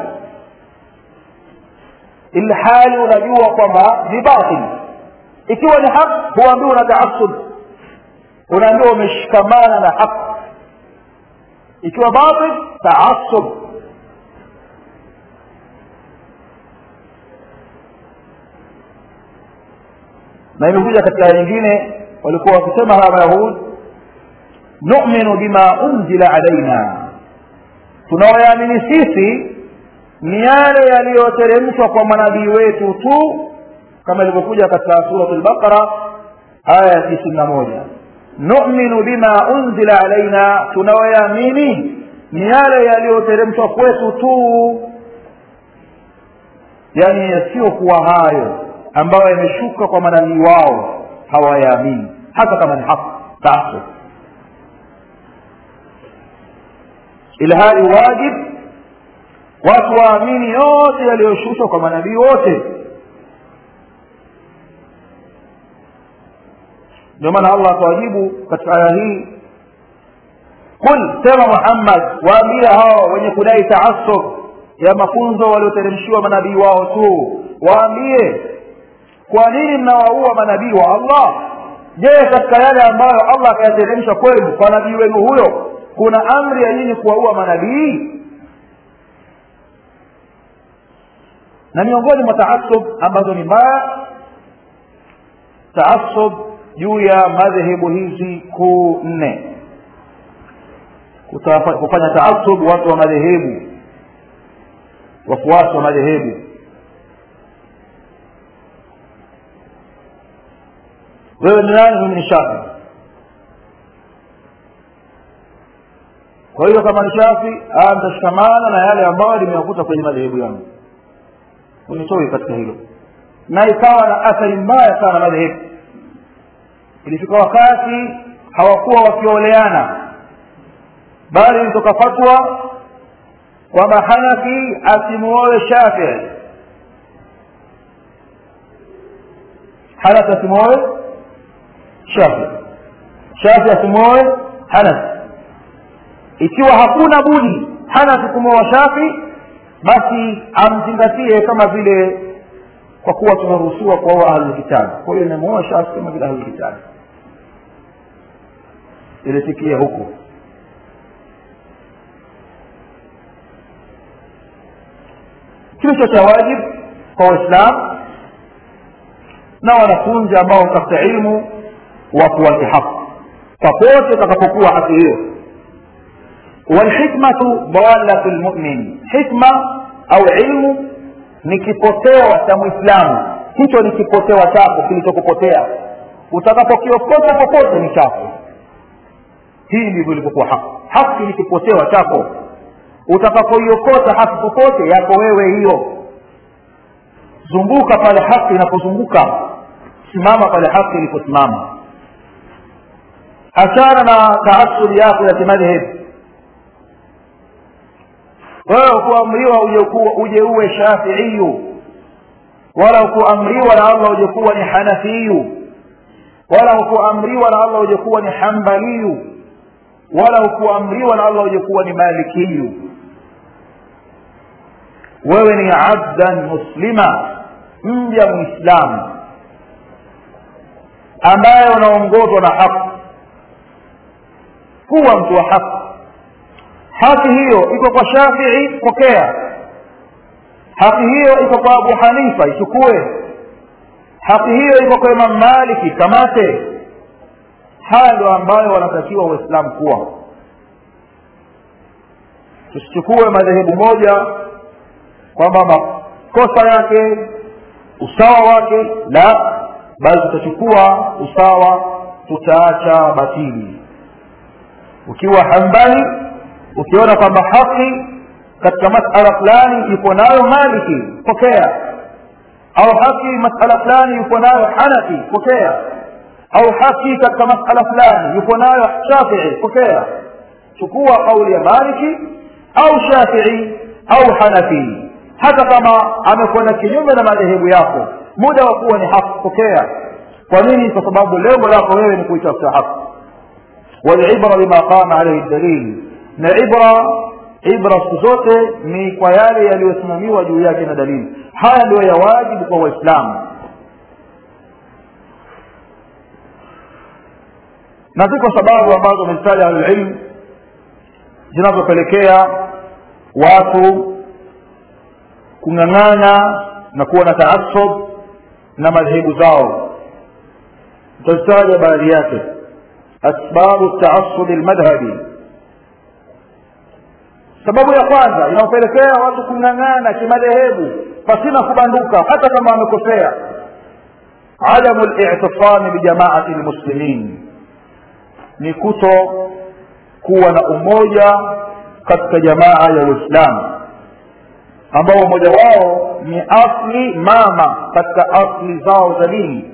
ilhali unajua kwamba ni batil ikiwa ni haq huambiwa una taasub unaambiwa umeshikamana na haq ikiwa batil taasub na imekuja katika aya nyingine walikuwa wakisema hawa mayahud numinu bima unzila alaina tunaoyaamini sisi ni yale yaliyoteremshwa kwa manabii wetu tu kama ilivyokuja katika surat lbaqara aya ya tisini na moja numinu bima unzila alaina tunaoyaamini ni yale yaliyoteremshwa kwetu tu yani yasiyokuwa hayo ambayo yameshuka kwa manabii wao hawayaamini hata kama ni haq taasub ilhali wajib watu waamini yote yaliyoshushwa kwa manabii wote ndio maana allah akawajibu katika aya hii qul sema muhammad waambia hao wenye kudai taasub ya mafunzo walioteremshiwa manabii wao tu waambie kwa nini mnawaua manabii wa allah je katika yale ambayo allah akayateremsha kwenu kwa nabii wenu huyo kuna amri ya nyinyi kuwaua manabii na miongoni mwa taasub ambazo ni mbaya taasub juu ya madhehebu hizi kuu nne kufanya taasub watu wa madhehebu wafuasi wa madhehebu wewe ni nani mimi ni shafi kwa hiyo kama ni shafi nitashikamana na yale ambayo limewakuta kwenye madhehebu yangu unitoi katika hilo na ikawa na athari mbaya sana madhehebu ilifika wakati hawakuwa wakioleana bali ilitoka fatwa kwamba hanafi asimuoe shafii hanafi asimuoe shafi shafi asimuoe hanafi ikiwa hakuna budi hanafi kumwoa shafi basi amzingatie kama vile kwa kuwa tumeruhusiwa kuoa ahlulkitabi kwa hiyo inamuoa shafi kama vile ahlulkitabi ilifikia huko kilicho cha wajibu kwa waislamu na wanafunzi ambao watafuta ilmu watu wake haki popote utakapokuwa haki hiyo walhikmatu dalatu lmumin hikma au ilmu ni kipotewa cha mwislamu hicho ni kipotewa chako kilichokupotea utakapokiokota popote ni chako hii ndivyo ilivyokuwa haki haki ni kipotewa chako utakapoiokota haki popote yako wewe hiyo zunguka pale haki inapozunguka simama pale haki iliposimama achana na taasuli yako ya kimadhehebu wewe ukuamriwa uje uje uwe shafiiyu wala ukuamriwa na allah uje kuwa ni hanafiyu wala ukuamriwa na allah uje kuwa ni hambaliyu wala ukuamriwa na allah uje kuwa ni malikiyu wewe ni abdan muslima mja mwislamu ambaye unaongozwa na haki kuwa mtu wa haki haki hiyo iko kwa shafii pokea haki hiyo iko kwa abu hanifa ichukue haki hiyo iko kwa imam maliki kamate haya ndio ambayo wanatakiwa waislamu kuwa tusichukue madhehebu moja kwamba makosa yake usawa wake la bali tutachukua usawa tutaacha batili ukiwa hambali ukiona kwamba haki katika masala fulani yupo nayo maliki pokea au haki masala fulani yupo nayo hanafi pokea au haki katika masala fulani yupo nayo shafii pokea chukua kauli ya maliki au shafii au hanafi hata kama amekwenda kinyume na madhehebu yako muda wa kuwa ni haki pokea kwa nini kwa sababu lengo lako wewe ni kuitafuta haki walibra bima qama alaihi dalil na ibra ibra siku zote ni kwa yale yaliyosimamiwa juu yake na dalili haya ndio ya wajibu kwa waislamu na ziko sababu ambazo wamezitaja ahlulilm zinazopelekea watu kung'ang'ana na kuwa na taasub na madhehebu zao tutazitaja baadhi yake asbabu taasubi lmadhhabi sababu ya kwanza inayopelekea watu kung'ang'ana kimadhehebu pasina kubanduka hata kama wamekosea adamu litisami bijamaati lmuslimin ni kuto kuwa na umoja katika jamaa ya uislamu ambao umoja wao ni asli mama katika asli zao za dini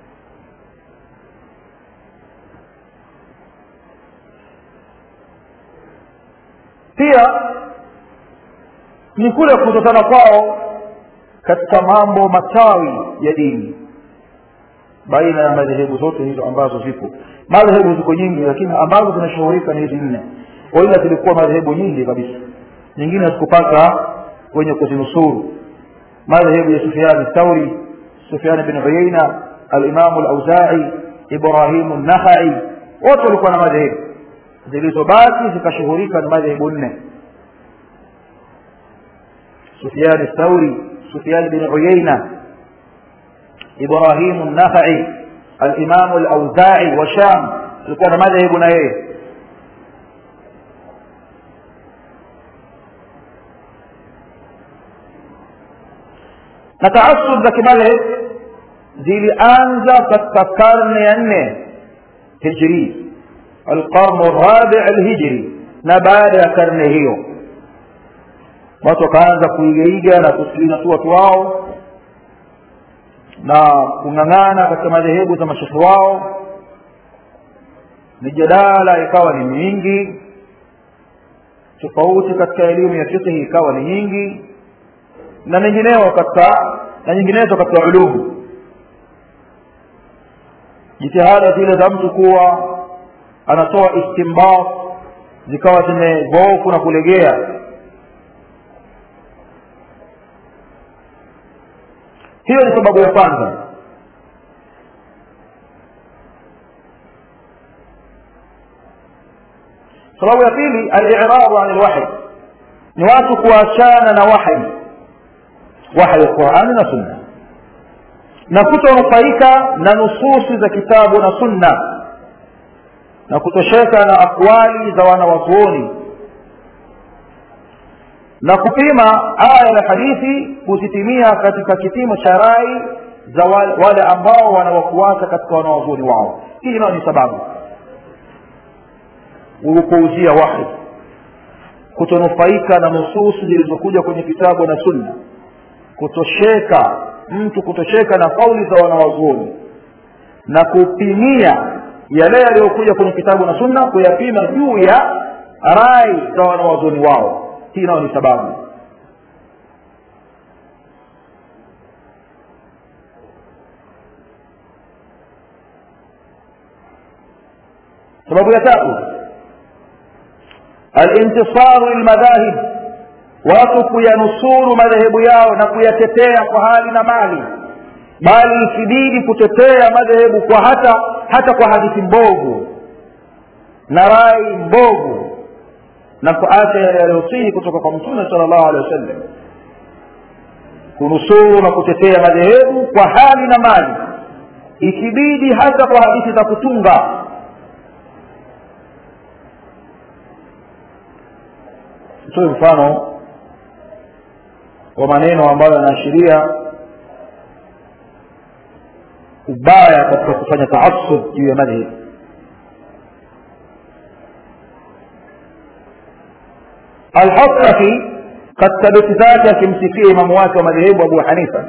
pia ni kule kutokana kwao katika mambo matawi ya dini baina ya madhehebu zote hizo ambazo zipo madhehebu ziko nyingi lakini ambazo zinashughulika ni hizi nne waila zilikuwa madhehebu nyingi kabisa nyingine hazikupata wenye kuzinusuru madhehebu ya sufiani thauri sufiani bin uyaina alimamu lauzai ibrahimu nakhai wote walikuwa na madhehebu zilizobaki zikashughulika na madhehebu nne sufiani thauri sufiani bin uyaina ibrahimu nakhai alimamu lauzai wa sham alikuwa na madhehebu na yeye na taasub za kimadhhab zilianza katika karne ya nne hijri alqarnu rabi alhijri na baada ya karne hiyo watu wakaanza kuigaiga na kusikiliza tu watu wao na kung'ang'ana katika madhehebu za mashekhe wao mijadala ikawa ni mingi tofauti katika elimu ya fiqhi ikawa ni nyingi na mengineo katika na nyinginezo katika ulumu jitihada zile za mtu kuwa anatoa istimbat zikawa zimedhoofu na kulegea hiyo ni sababu ya kwanza sababu ya pili aliradu an lwahi ni watu kuachana na wahi wahi ya qurani na sunna na kutonufaika na nususi za kitabu na sunna na kutosheka na akwali za wanawazuoni na kupima aya na hadithi kuzitimia katika kipimo cha rai za wale, wale ambao wanawafuata katika wanawazuoni wao hii nayo ni sababu kuuzia wahi kutonufaika na nususi zilizokuja kwenye kitabu na sunna kutosheka mtu kutosheka na kauli za wanawazuoni na kupimia yale yaliyokuja kwenye kitabu na sunna kuyapima juu ya rai za wanawazuoni wao hii nayo ni sababu sababu ya tatu alintisaru lilmadhahib watu kuyanusuru madhehebu yao na kuyatetea kwa hali na mali bali ikibidi kutetea madhehebu kwa hata hata kwa hadithi mbovu na rai mbovu na kuacha yale yaliyosihi kutoka kwa mtume sala llahu alehi wasallam kunusuru na kutetea madhehebu kwa hali na mali ikibidi hata kwa hadithi za kutunga tutoe mfano wa maneno ambayo yanaashiria ubaya katika kufanya taasub juu ya madhhab alhasafi katika beti zake akimsifia imamu wake wa madhehebu abu hanifa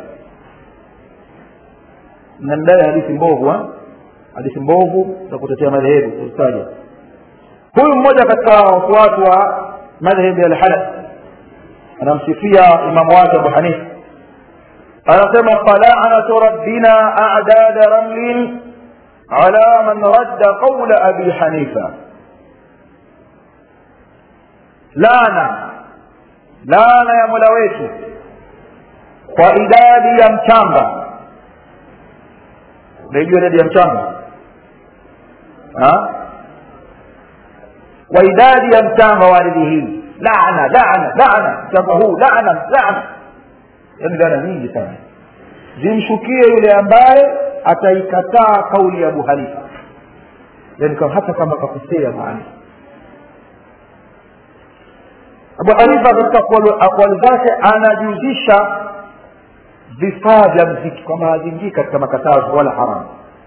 mnamdai hadithi mbovu hadithi mbovu za kutetea madhehebu kuzitaja huyu mmoja katika wafuasi wa madhhabi ya lhanaf anamsifia imamu wake abu hanifa anasema falanatu rabbina adada ramlin ala man radda qaula abi hanifa laana laana ya mola wetu kwa idadi ya mchanga unaijua idadi ya mchanga kwa idadi ya mchanga wa ardhi hii laana laana laana mchanga huu laana laana yaani laana nyingi sana zimshukie yule ambaye ataikataa kauli ya abu hanifa yani hata kama kakosea mahali abu hanifa katika akwali zake anajuzisha vifaa vya mziki kwamba haziingii katika makatazo wala haramu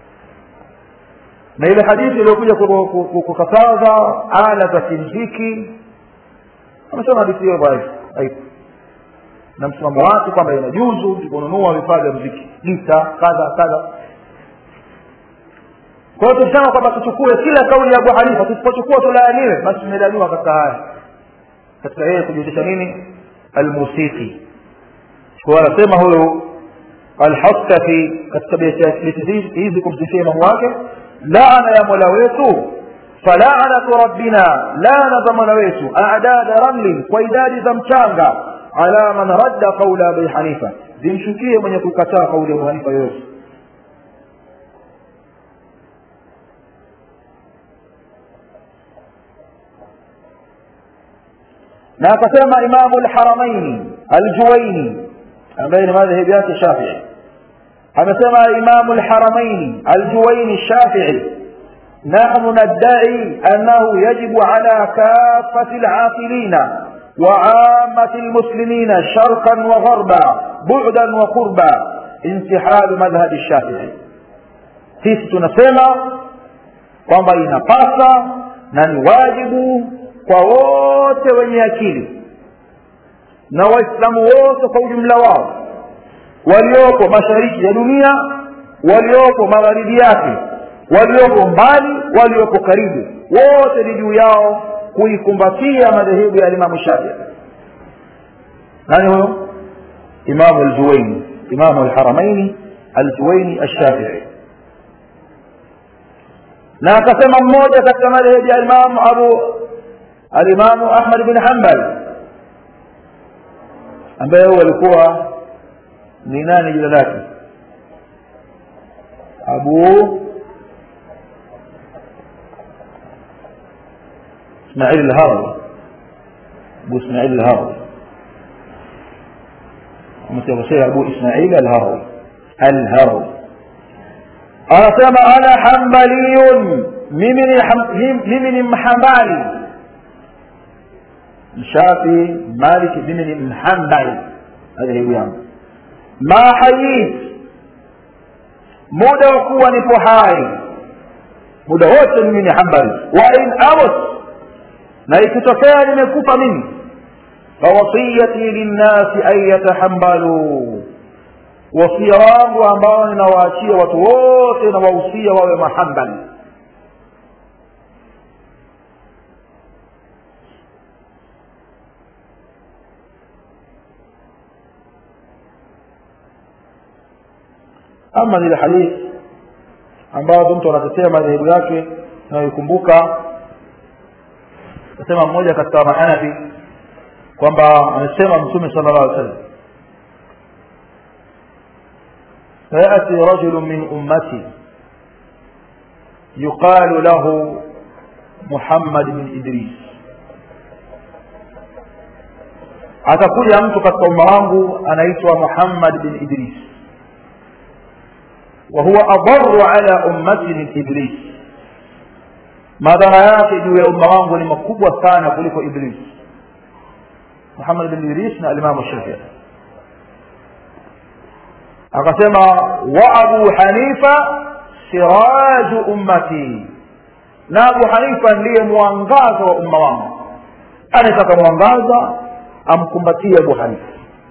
na ile hadithi iliyokuja kukataza ala za kimziki amesema hadithi hiyo dhaifu na msimamo wake kwamba inajuzu kununua vifaa vya mziki gita kadha kadha kwa hiyo tukisema kwamba tuchukue kila kauli ya abu hanifa tusipochukua tulaaniwe basi tumelaaniwa katika haya katika yeye kujuzisha nini almusiki kwa anasema huyu alhaskafi katika beti hizi kumsifia imamu wake laana ya mola wetu falaanatu rabbina laana za mola wetu adada ramlin kwa idadi za mchanga ala man radda qaula abi hanifa zimshukie mwenye kukataa kauli ya abu hanifa yoyote na akasema imamu lharamaini aljuwaini ambaye ni madhehebu yake shafii amesema imamu lharamaini aljuwaini shafii نحن ندعي أنه يجب على كافة العاقلين وعامة المسلمين شرقا وغربا بعدا وقربا انتحال مذهب الشافعي sisi tunasema kwamba inapasa na ni wajibu kwa wote wenye akili na waislamu wote kwa ujumla wao waliopo mashariki ya dunia waliopo magharibi yake waliopo mbali waliopo karibu wote ni juu yao kuikumbatia madhehebu ya alimamu shafii nani huyo imamu aljuwaini imamu alharamaini aljuwaini alshafii na akasema mmoja katika madhehebu ya imamu abu alimamu ahmad bin hambal ambaye huyo alikuwa ni nani jina lake abu ismail alharawi abu ismail alharawi mtakosea abu ismail alharawi alharawi anasema ana hambaliyun mimi ni mimi ni mhambali mshafi maliki mimi ni mhambali madhehebu yangu ma hayit muda wa kuwa nipo hai muda wote mimi ni hambali wa in amut na ikitokea nimekufa mimi fawasiyati linnasi an yatahambaluu wasia wangu ambao ninawaachia watu wote na wahusia wawe mahambali ama zile hadithi ambazo mtu anatetea madhehebu yake anayoikumbuka nasema mmoja katika mahanafi kwamba amesema mtume sala llah alih sallam فيأتي رجل من أمتي يقال له محمد بن إدريس atakuja mtu katika umma wangu anaitwa muhammad bin idris wahuwa adaru ala ummati min iblis madhara yake juu ya umma wangu ni makubwa sana kuliko iblis muhammad bin idris na alimamu shafii akasema wa abu hanifa siraju ummati na abu hanifa ndiye mwangaza wa umma wangu anataka mwangaza amkumbatie abu hanifa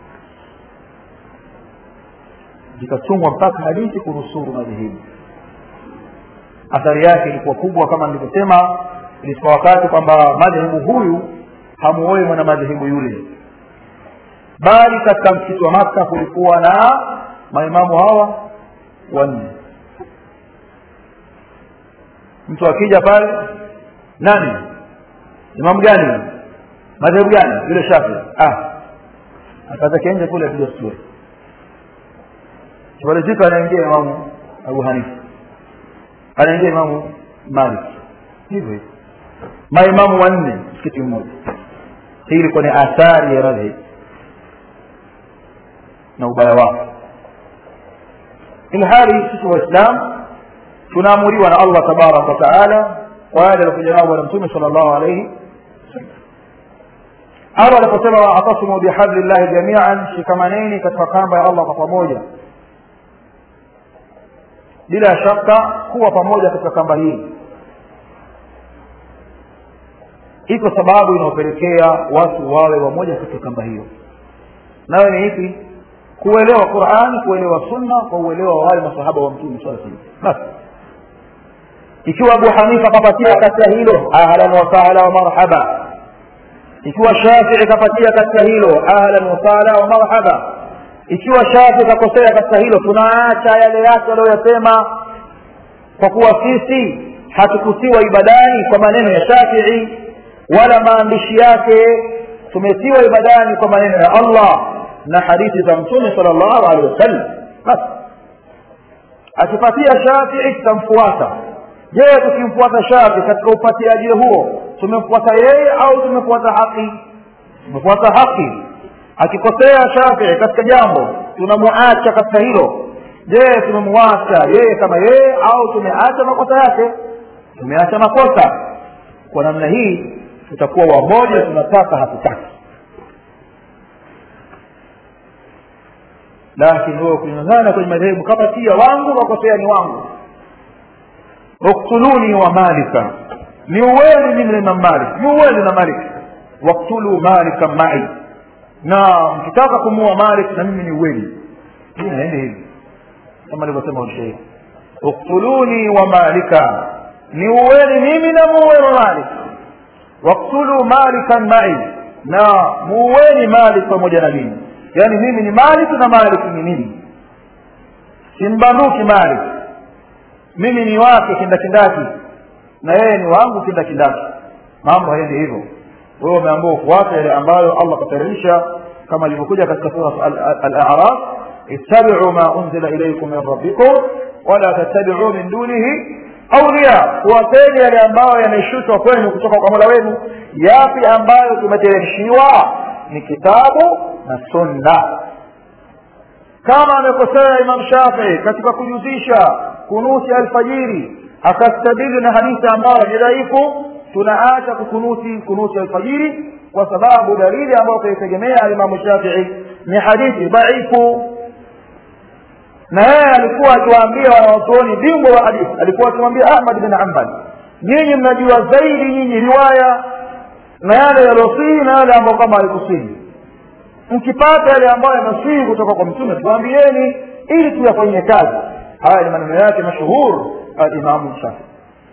zikatungwa mpaka hadithi kunusuru madhehebu athari yake ilikuwa kubwa kama nilivyosema ilifika wakati kwamba madhehebu huyu hamuoi mwana madhehebu yule bali katika msikiti wa maka kulikuwa na maimamu hawa wanne mtu akija pale nani imamu gani madhehebu gani yule shafi ah akataka nje kule kuja stori kimalizika anaingia imamu abu hanifa anaingia imamu malik hivyo hivyo maimamu wanne msikiti mmoja hii ilikuwa ni athari ya madhhab na ubaya wake ilhali sisi waislam tunaamuriwa na allah tabaraka wataala kwa yale alikuja nao bwana mtume sala llahu alaihi allah aliposema waatasimu bihabli llahi jamian shikamaneni katika kamba ya allah kwa pamoja bila shaka kuwa pamoja katika kamba hii iko sababu inayopelekea watu wawe wamoja katika kamba hiyo nayo ni ipi kuelewa qurani kuelewa sunna kwa uelewa wa wale masahaba wa mtume saa salam basi ikiwa abu hanifa kapatia katika hilo ahlan wasahla wa marhaba ikiwa shafii kapatia katika hilo ahlan wasahla wa marhaba ikiwa shafii kakosea katika hilo tunaacha yale yake aliyoyasema kwa kuwa sisi hatukutiwa ibadani kwa maneno ya shafii wala maandishi yake tumetiwa ibadani kwa maneno ya allah na hadithi za mtume sal llahu alehi wasallam basi akipatia shafii tutamfuata je tukimfuata shafii katika upatiaji huo tumemfuata yeye au tumefuata haki tumefuata haki akikosea shafii katika jambo tunamuacha katika hilo je tumemwacha yeye kama yeye au tumeacha makosa yake tumeacha makosa kwa namna hii tutakuwa wamoja tunataka hatutaki lakini wewe kulingana kwenye madhehebu kapatia wangu makosea ni wangu uktuluni wa malika ni uweni mimi na imam malik ni uweni na malik waktulu malika mai na mkitaka kumua malik na mimi ni uweni hii naende hivi kama alivyosema usheikh uktuluni wa malika ni uweni mimi na muwe wa malik waktulu malikan mai na muweni malik pamoja na mimi yaani mimi ni malik na malik ni mimi simbanduki malik mimi ni wake kindakindaki na yeye ni wangu kindakindaki mambo haendi hivyo wewe umeambiwa ufuate yale ambayo allah kateremsha kama ilivyokuja katika sura al-a'raf ittabi'u ma unzila ilaykum min rabbikum wala tattabi'u min dunihi awliya kuwapeni yale ambayo yameshushwa kwenu kutoka kwa mola wenu yapi ambayo tumeteremshiwa ni kitabu na sunna kama amekosea imam shafii katika kujuzisha kunuti alfajiri akastadili na hadithi ambayo ni dhaifu tunaacha kukunuti kunuti alfajiri kwa sababu dalili ambayo kaitegemea alimamu shafii ni hadithi dhaifu na yeye alikuwa akiwaambia wanawazuoni bingwa wa hadithi alikuwa akimwambia ahmad bin hambal nyinyi mnajua zaidi nyinyi riwaya na yale yaliosihi na yale ambayo kama alikusihi mkipata yale ambayo yamesihi kutoka kwa mtume tuambieni ili tuyafanyie kazi haya ni maneno yake mashuhur alimamu shafii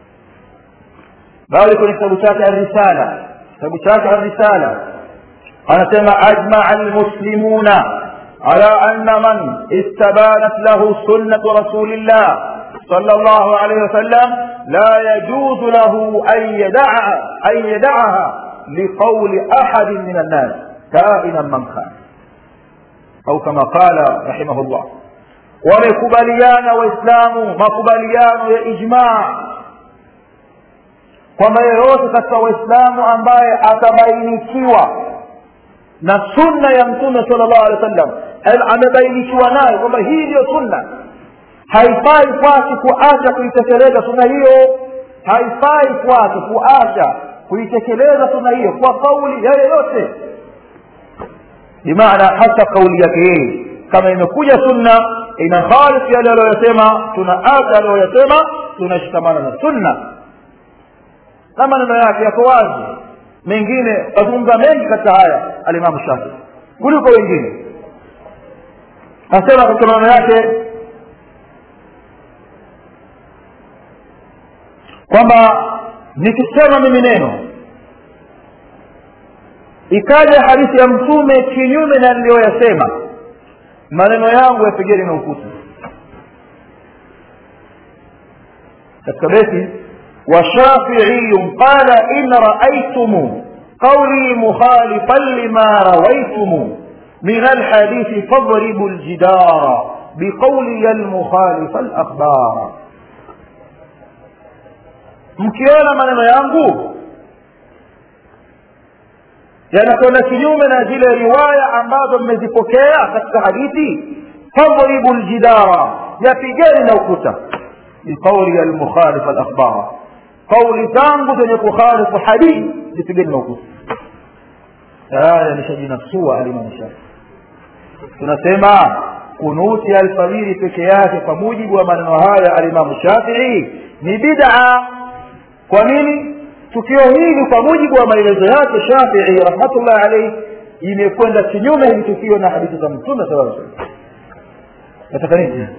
bali kwenye kitabu chake arrisala kitabu chake arrisala anasema ajmaa almuslimuna على أن من استبانت له سنة رسول الله صلى الله عليه وسلم لا يجوز له أن يدعها أن يدعها لقول أحد من الناس كائنا من كان أو كما قال رحمه الله wamekubaliana waislamu makubaliano ya ijmaa kwamba yeyote katika waislamu ambaye atabainikiwa na sunna ya mtume sala llahu alehi wa sallam amebainishiwa nayo kwamba hii ndiyo sunna haifai kwake kuacha kuitekeleza sunna hiyo haifai kwake kuacha kuitekeleza sunna hiyo kwa kauli ya yeyote bimaana hata kauli yake yeye kama imekuja sunna ina khalif yale aliyoyasema tunaacha aliyoyasema tunashikamana na sunna na maneno yake yako wazi mengine azungumza mengi katika haya alimamu shafii kuliko wengine asema katika maneno yake kwamba nikisema mimi neno ikaja hadithi ya mtume kinyume na niliyoyasema maneno yangu yapigeni na ukuta katika beti وشافعي قال إن رأيتم قولي مخالفا لما رويتم من الحديث فاضربوا الجدار بقولي المخالف الأخبار mkiona maneno yangu yanakwenda kinyume na zile riwaya ambazo mmezipokea katika hadithi fadribu ljidara yapigeni na ukuta biqauli almukhalif alakhbara kauli zangu zenye kukhalifu hadithi zipigeni na ukuta tayari ameshajinasua alimamu shafii tunasema kunuti alfajiri peke yake kwa mujibu wa maneno haya alimamu shafii ni bid'a kwa nini tukio hili kwa mujibu wa maelezo yake shafii rahmatullahi alaihi imekwenda kinyume hili tukio na hadithi za mtume sala aa salam nataka nini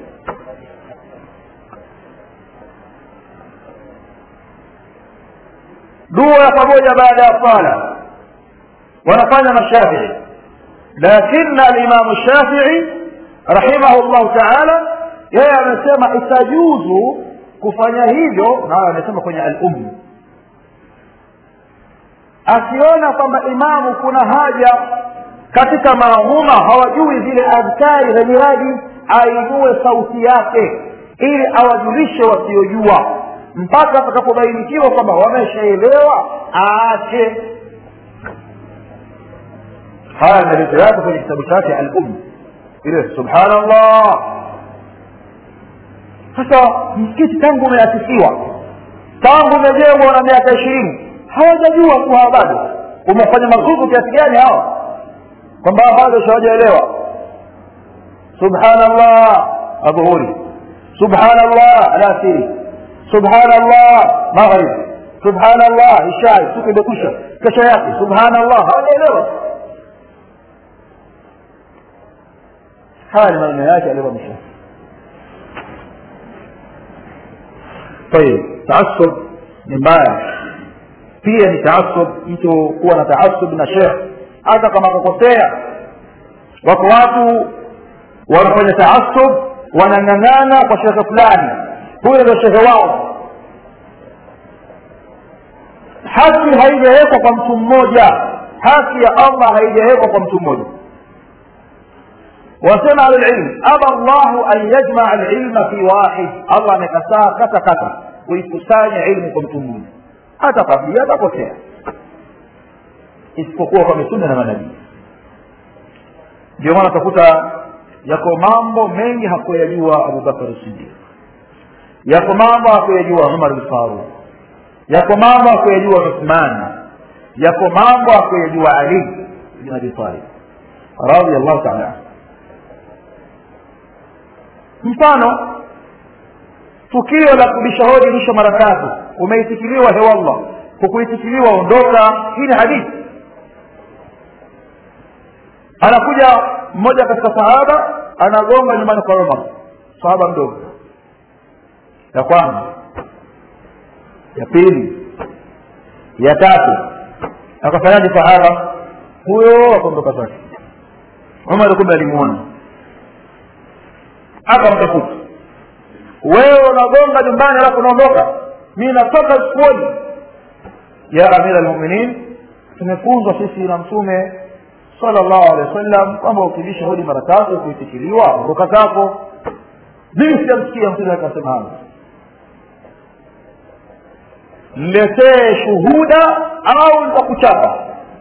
dua ya pamoja baada ya sala wanafanya mashafii lakini alimamu shafii rahimahu llahu taala yeye amesema itajuzu kufanya hivyo na amesema kwenye al-umm akiona kwamba imamu kuna haja katika maamuma hawajui zile adhkari za miradi ainue sauti yake ili awajulishe wasiojua mpaka atakapobainikiwa kwamba wameshaelewa aache haya maelezo yake kwenye kitabu chake al-umm ile subhanallah sasa msikiti tangu umeasisiwa tangu umejengwa na miaka ishirini hawajajua tu hawa bado umefanya magugu kiasi gani hawa kwamba bado hawajaelewa subhanallah adhuhuri subhanallah alasiri subhanallah maghrib subhanallah ishai siku imekwisha kesho yake subhanallah hawajaelewa haya ni maneno yake aliyomsha طيب تعصب ni mbaya pia ni taasub mtu kuwa na taasub na shekh hata kama akakosea wako watu wanafanya taasub wanang'ang'ana kwa shekhe fulani huyo ndio shekhe wao haki haijawekwa kwa mtu mmoja haki ya allah haijawekwa kwa mtu mmoja wasema ahlulilm aba llahu an yajmaa lilma fi wahid allah amekataa kata kata kuikusanya ilmu kwa mtu mmoja hata kabia atakosea isipokuwa kwa mitume na manabii ndio maana utakuta yako mambo mengi hakuyajua abubakar sidiq yako mambo hakuyajua umar lfaruq yako mambo hakuyajua uthman yako mambo hakuyajua ali bin abi talib radiallahu taala anhu mfano tukio la kubisha hodi mwisho mara tatu umeitikiliwa hewallah hukuitikiliwa ondoka hii ni hadithi anakuja mmoja katika sahaba anagonga nyumbani kwa umar sahaba mdogo ya kwanza ya pili ya tatu akafanyaje sahaba huyo akaondoka zake umar kumbe alimuona akamtafuta wewe unagonga nyumbani alafu unaondoka mi natoka sikuoni ya amira lmuminin tumefunzwa sisi na mtume sallallahu alaihi wasallam kwamba ukibisha hodi mara tatu kuitikiliwa ondoka zako mimi sijamsikia mtume akasema hayo mletee shuhuda au nitakuchapa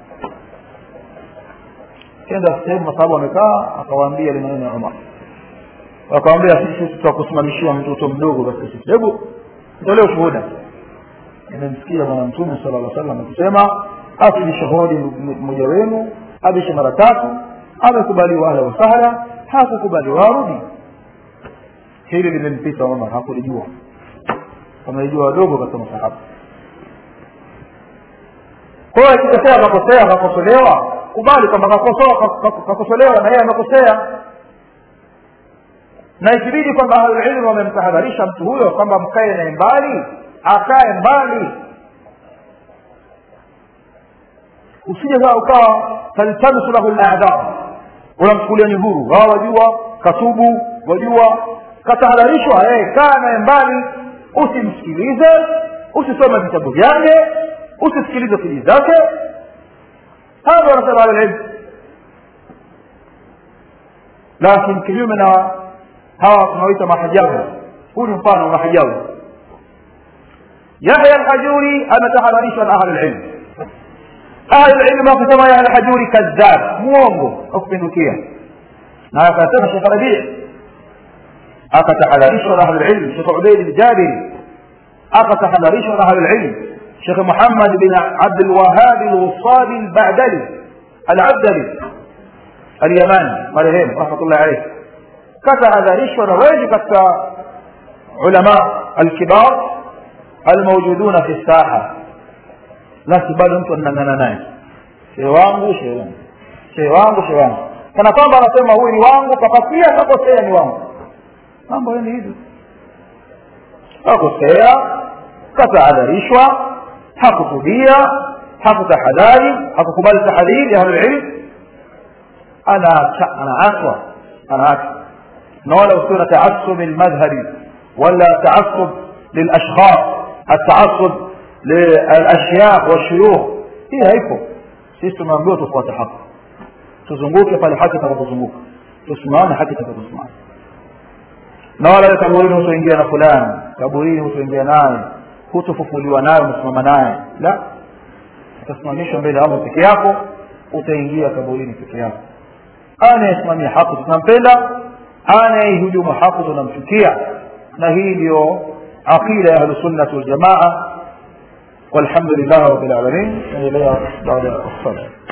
kenda sehemu masahabu wamekaa akawaambia ile maneno ya umar wakawambia sisi tutakusimamishia mtoto mdogo katika sisi hebu tolee ushuhuda nimemsikia bwana mtume sala llah salam akisema asibishe hodi mmoja wenu abishe mara tatu amekubaliwa ahla wasahla hakukubaliwa arudi hili limempita umar hakulijua wamejua wadogo katika masahaba kwa hiyo akikosea akakosea akakosolewa kubali kwamba kakosolewa na yeye amekosea na ikibidi kwamba ahlulilmu wamemtahadharisha mtu huyo kwamba mkae naye mbali akae mbali usije kaa ukawa taltamisu lahu ladha unamchukulia ni huru wao wajua katubu wajua katahadharishwa hey, kaa naye mbali usimsikilize usisome vitabu vyake usisikilize fili zake hadha wanasema ahlulilmu lakini kinyume na hawa tunaoita mahajabu huu ni mfano wa mahajabu yahya alhajuri ametahadharishwa na ahlulilmu ahlulilmu wakisema yahya alhajuri kadhab mwongo akupindukia na akasema shekh rabii akatahadharishwa na ahlulilmu shekh ubeid ljabiri akatahadharishwa na ahlulilmu shekh muhammad bin abdulwahabi lwusabi albadali alabdali alyamani marehemu rahmatullahi alaihi katahadharishwa na wengi katika ulama alkibar almaujuduna fi saha lasi bado mtu anang'ana naye shee wangu shee wangu shee wangu shee wangu kana kwamba anasema huyu ni wangu kapatia kakosea ni wangu mambo ni hivi kakosea katahadharishwa hakutubia hakutahadhari hakukubali tahadhiri ya ahlulilm anaachwa anaachwa na wala usiwe na taasub lmadhhabi wala taasub lilashkhas ataasub lilashyaikh washuyukh hii haipo sisi tumeambiwa tufuate haki tuzunguke pale haki itakapozunguka tusimame haki itakaposimama na wala kaburini hutoingia na fulani kaburini hutoingia naye hutofufuliwa naye umesimama naye la utasimamishwa mbele ya allah peke yako utaingia kaburini peke yako anayesimamia haki tunampenda anayeihujumu haki tunamchukia na hii ndio aqida ya ahlusunnati waljamaa walhamdulillahi rabbil alamin naendelea baada ya الصلاه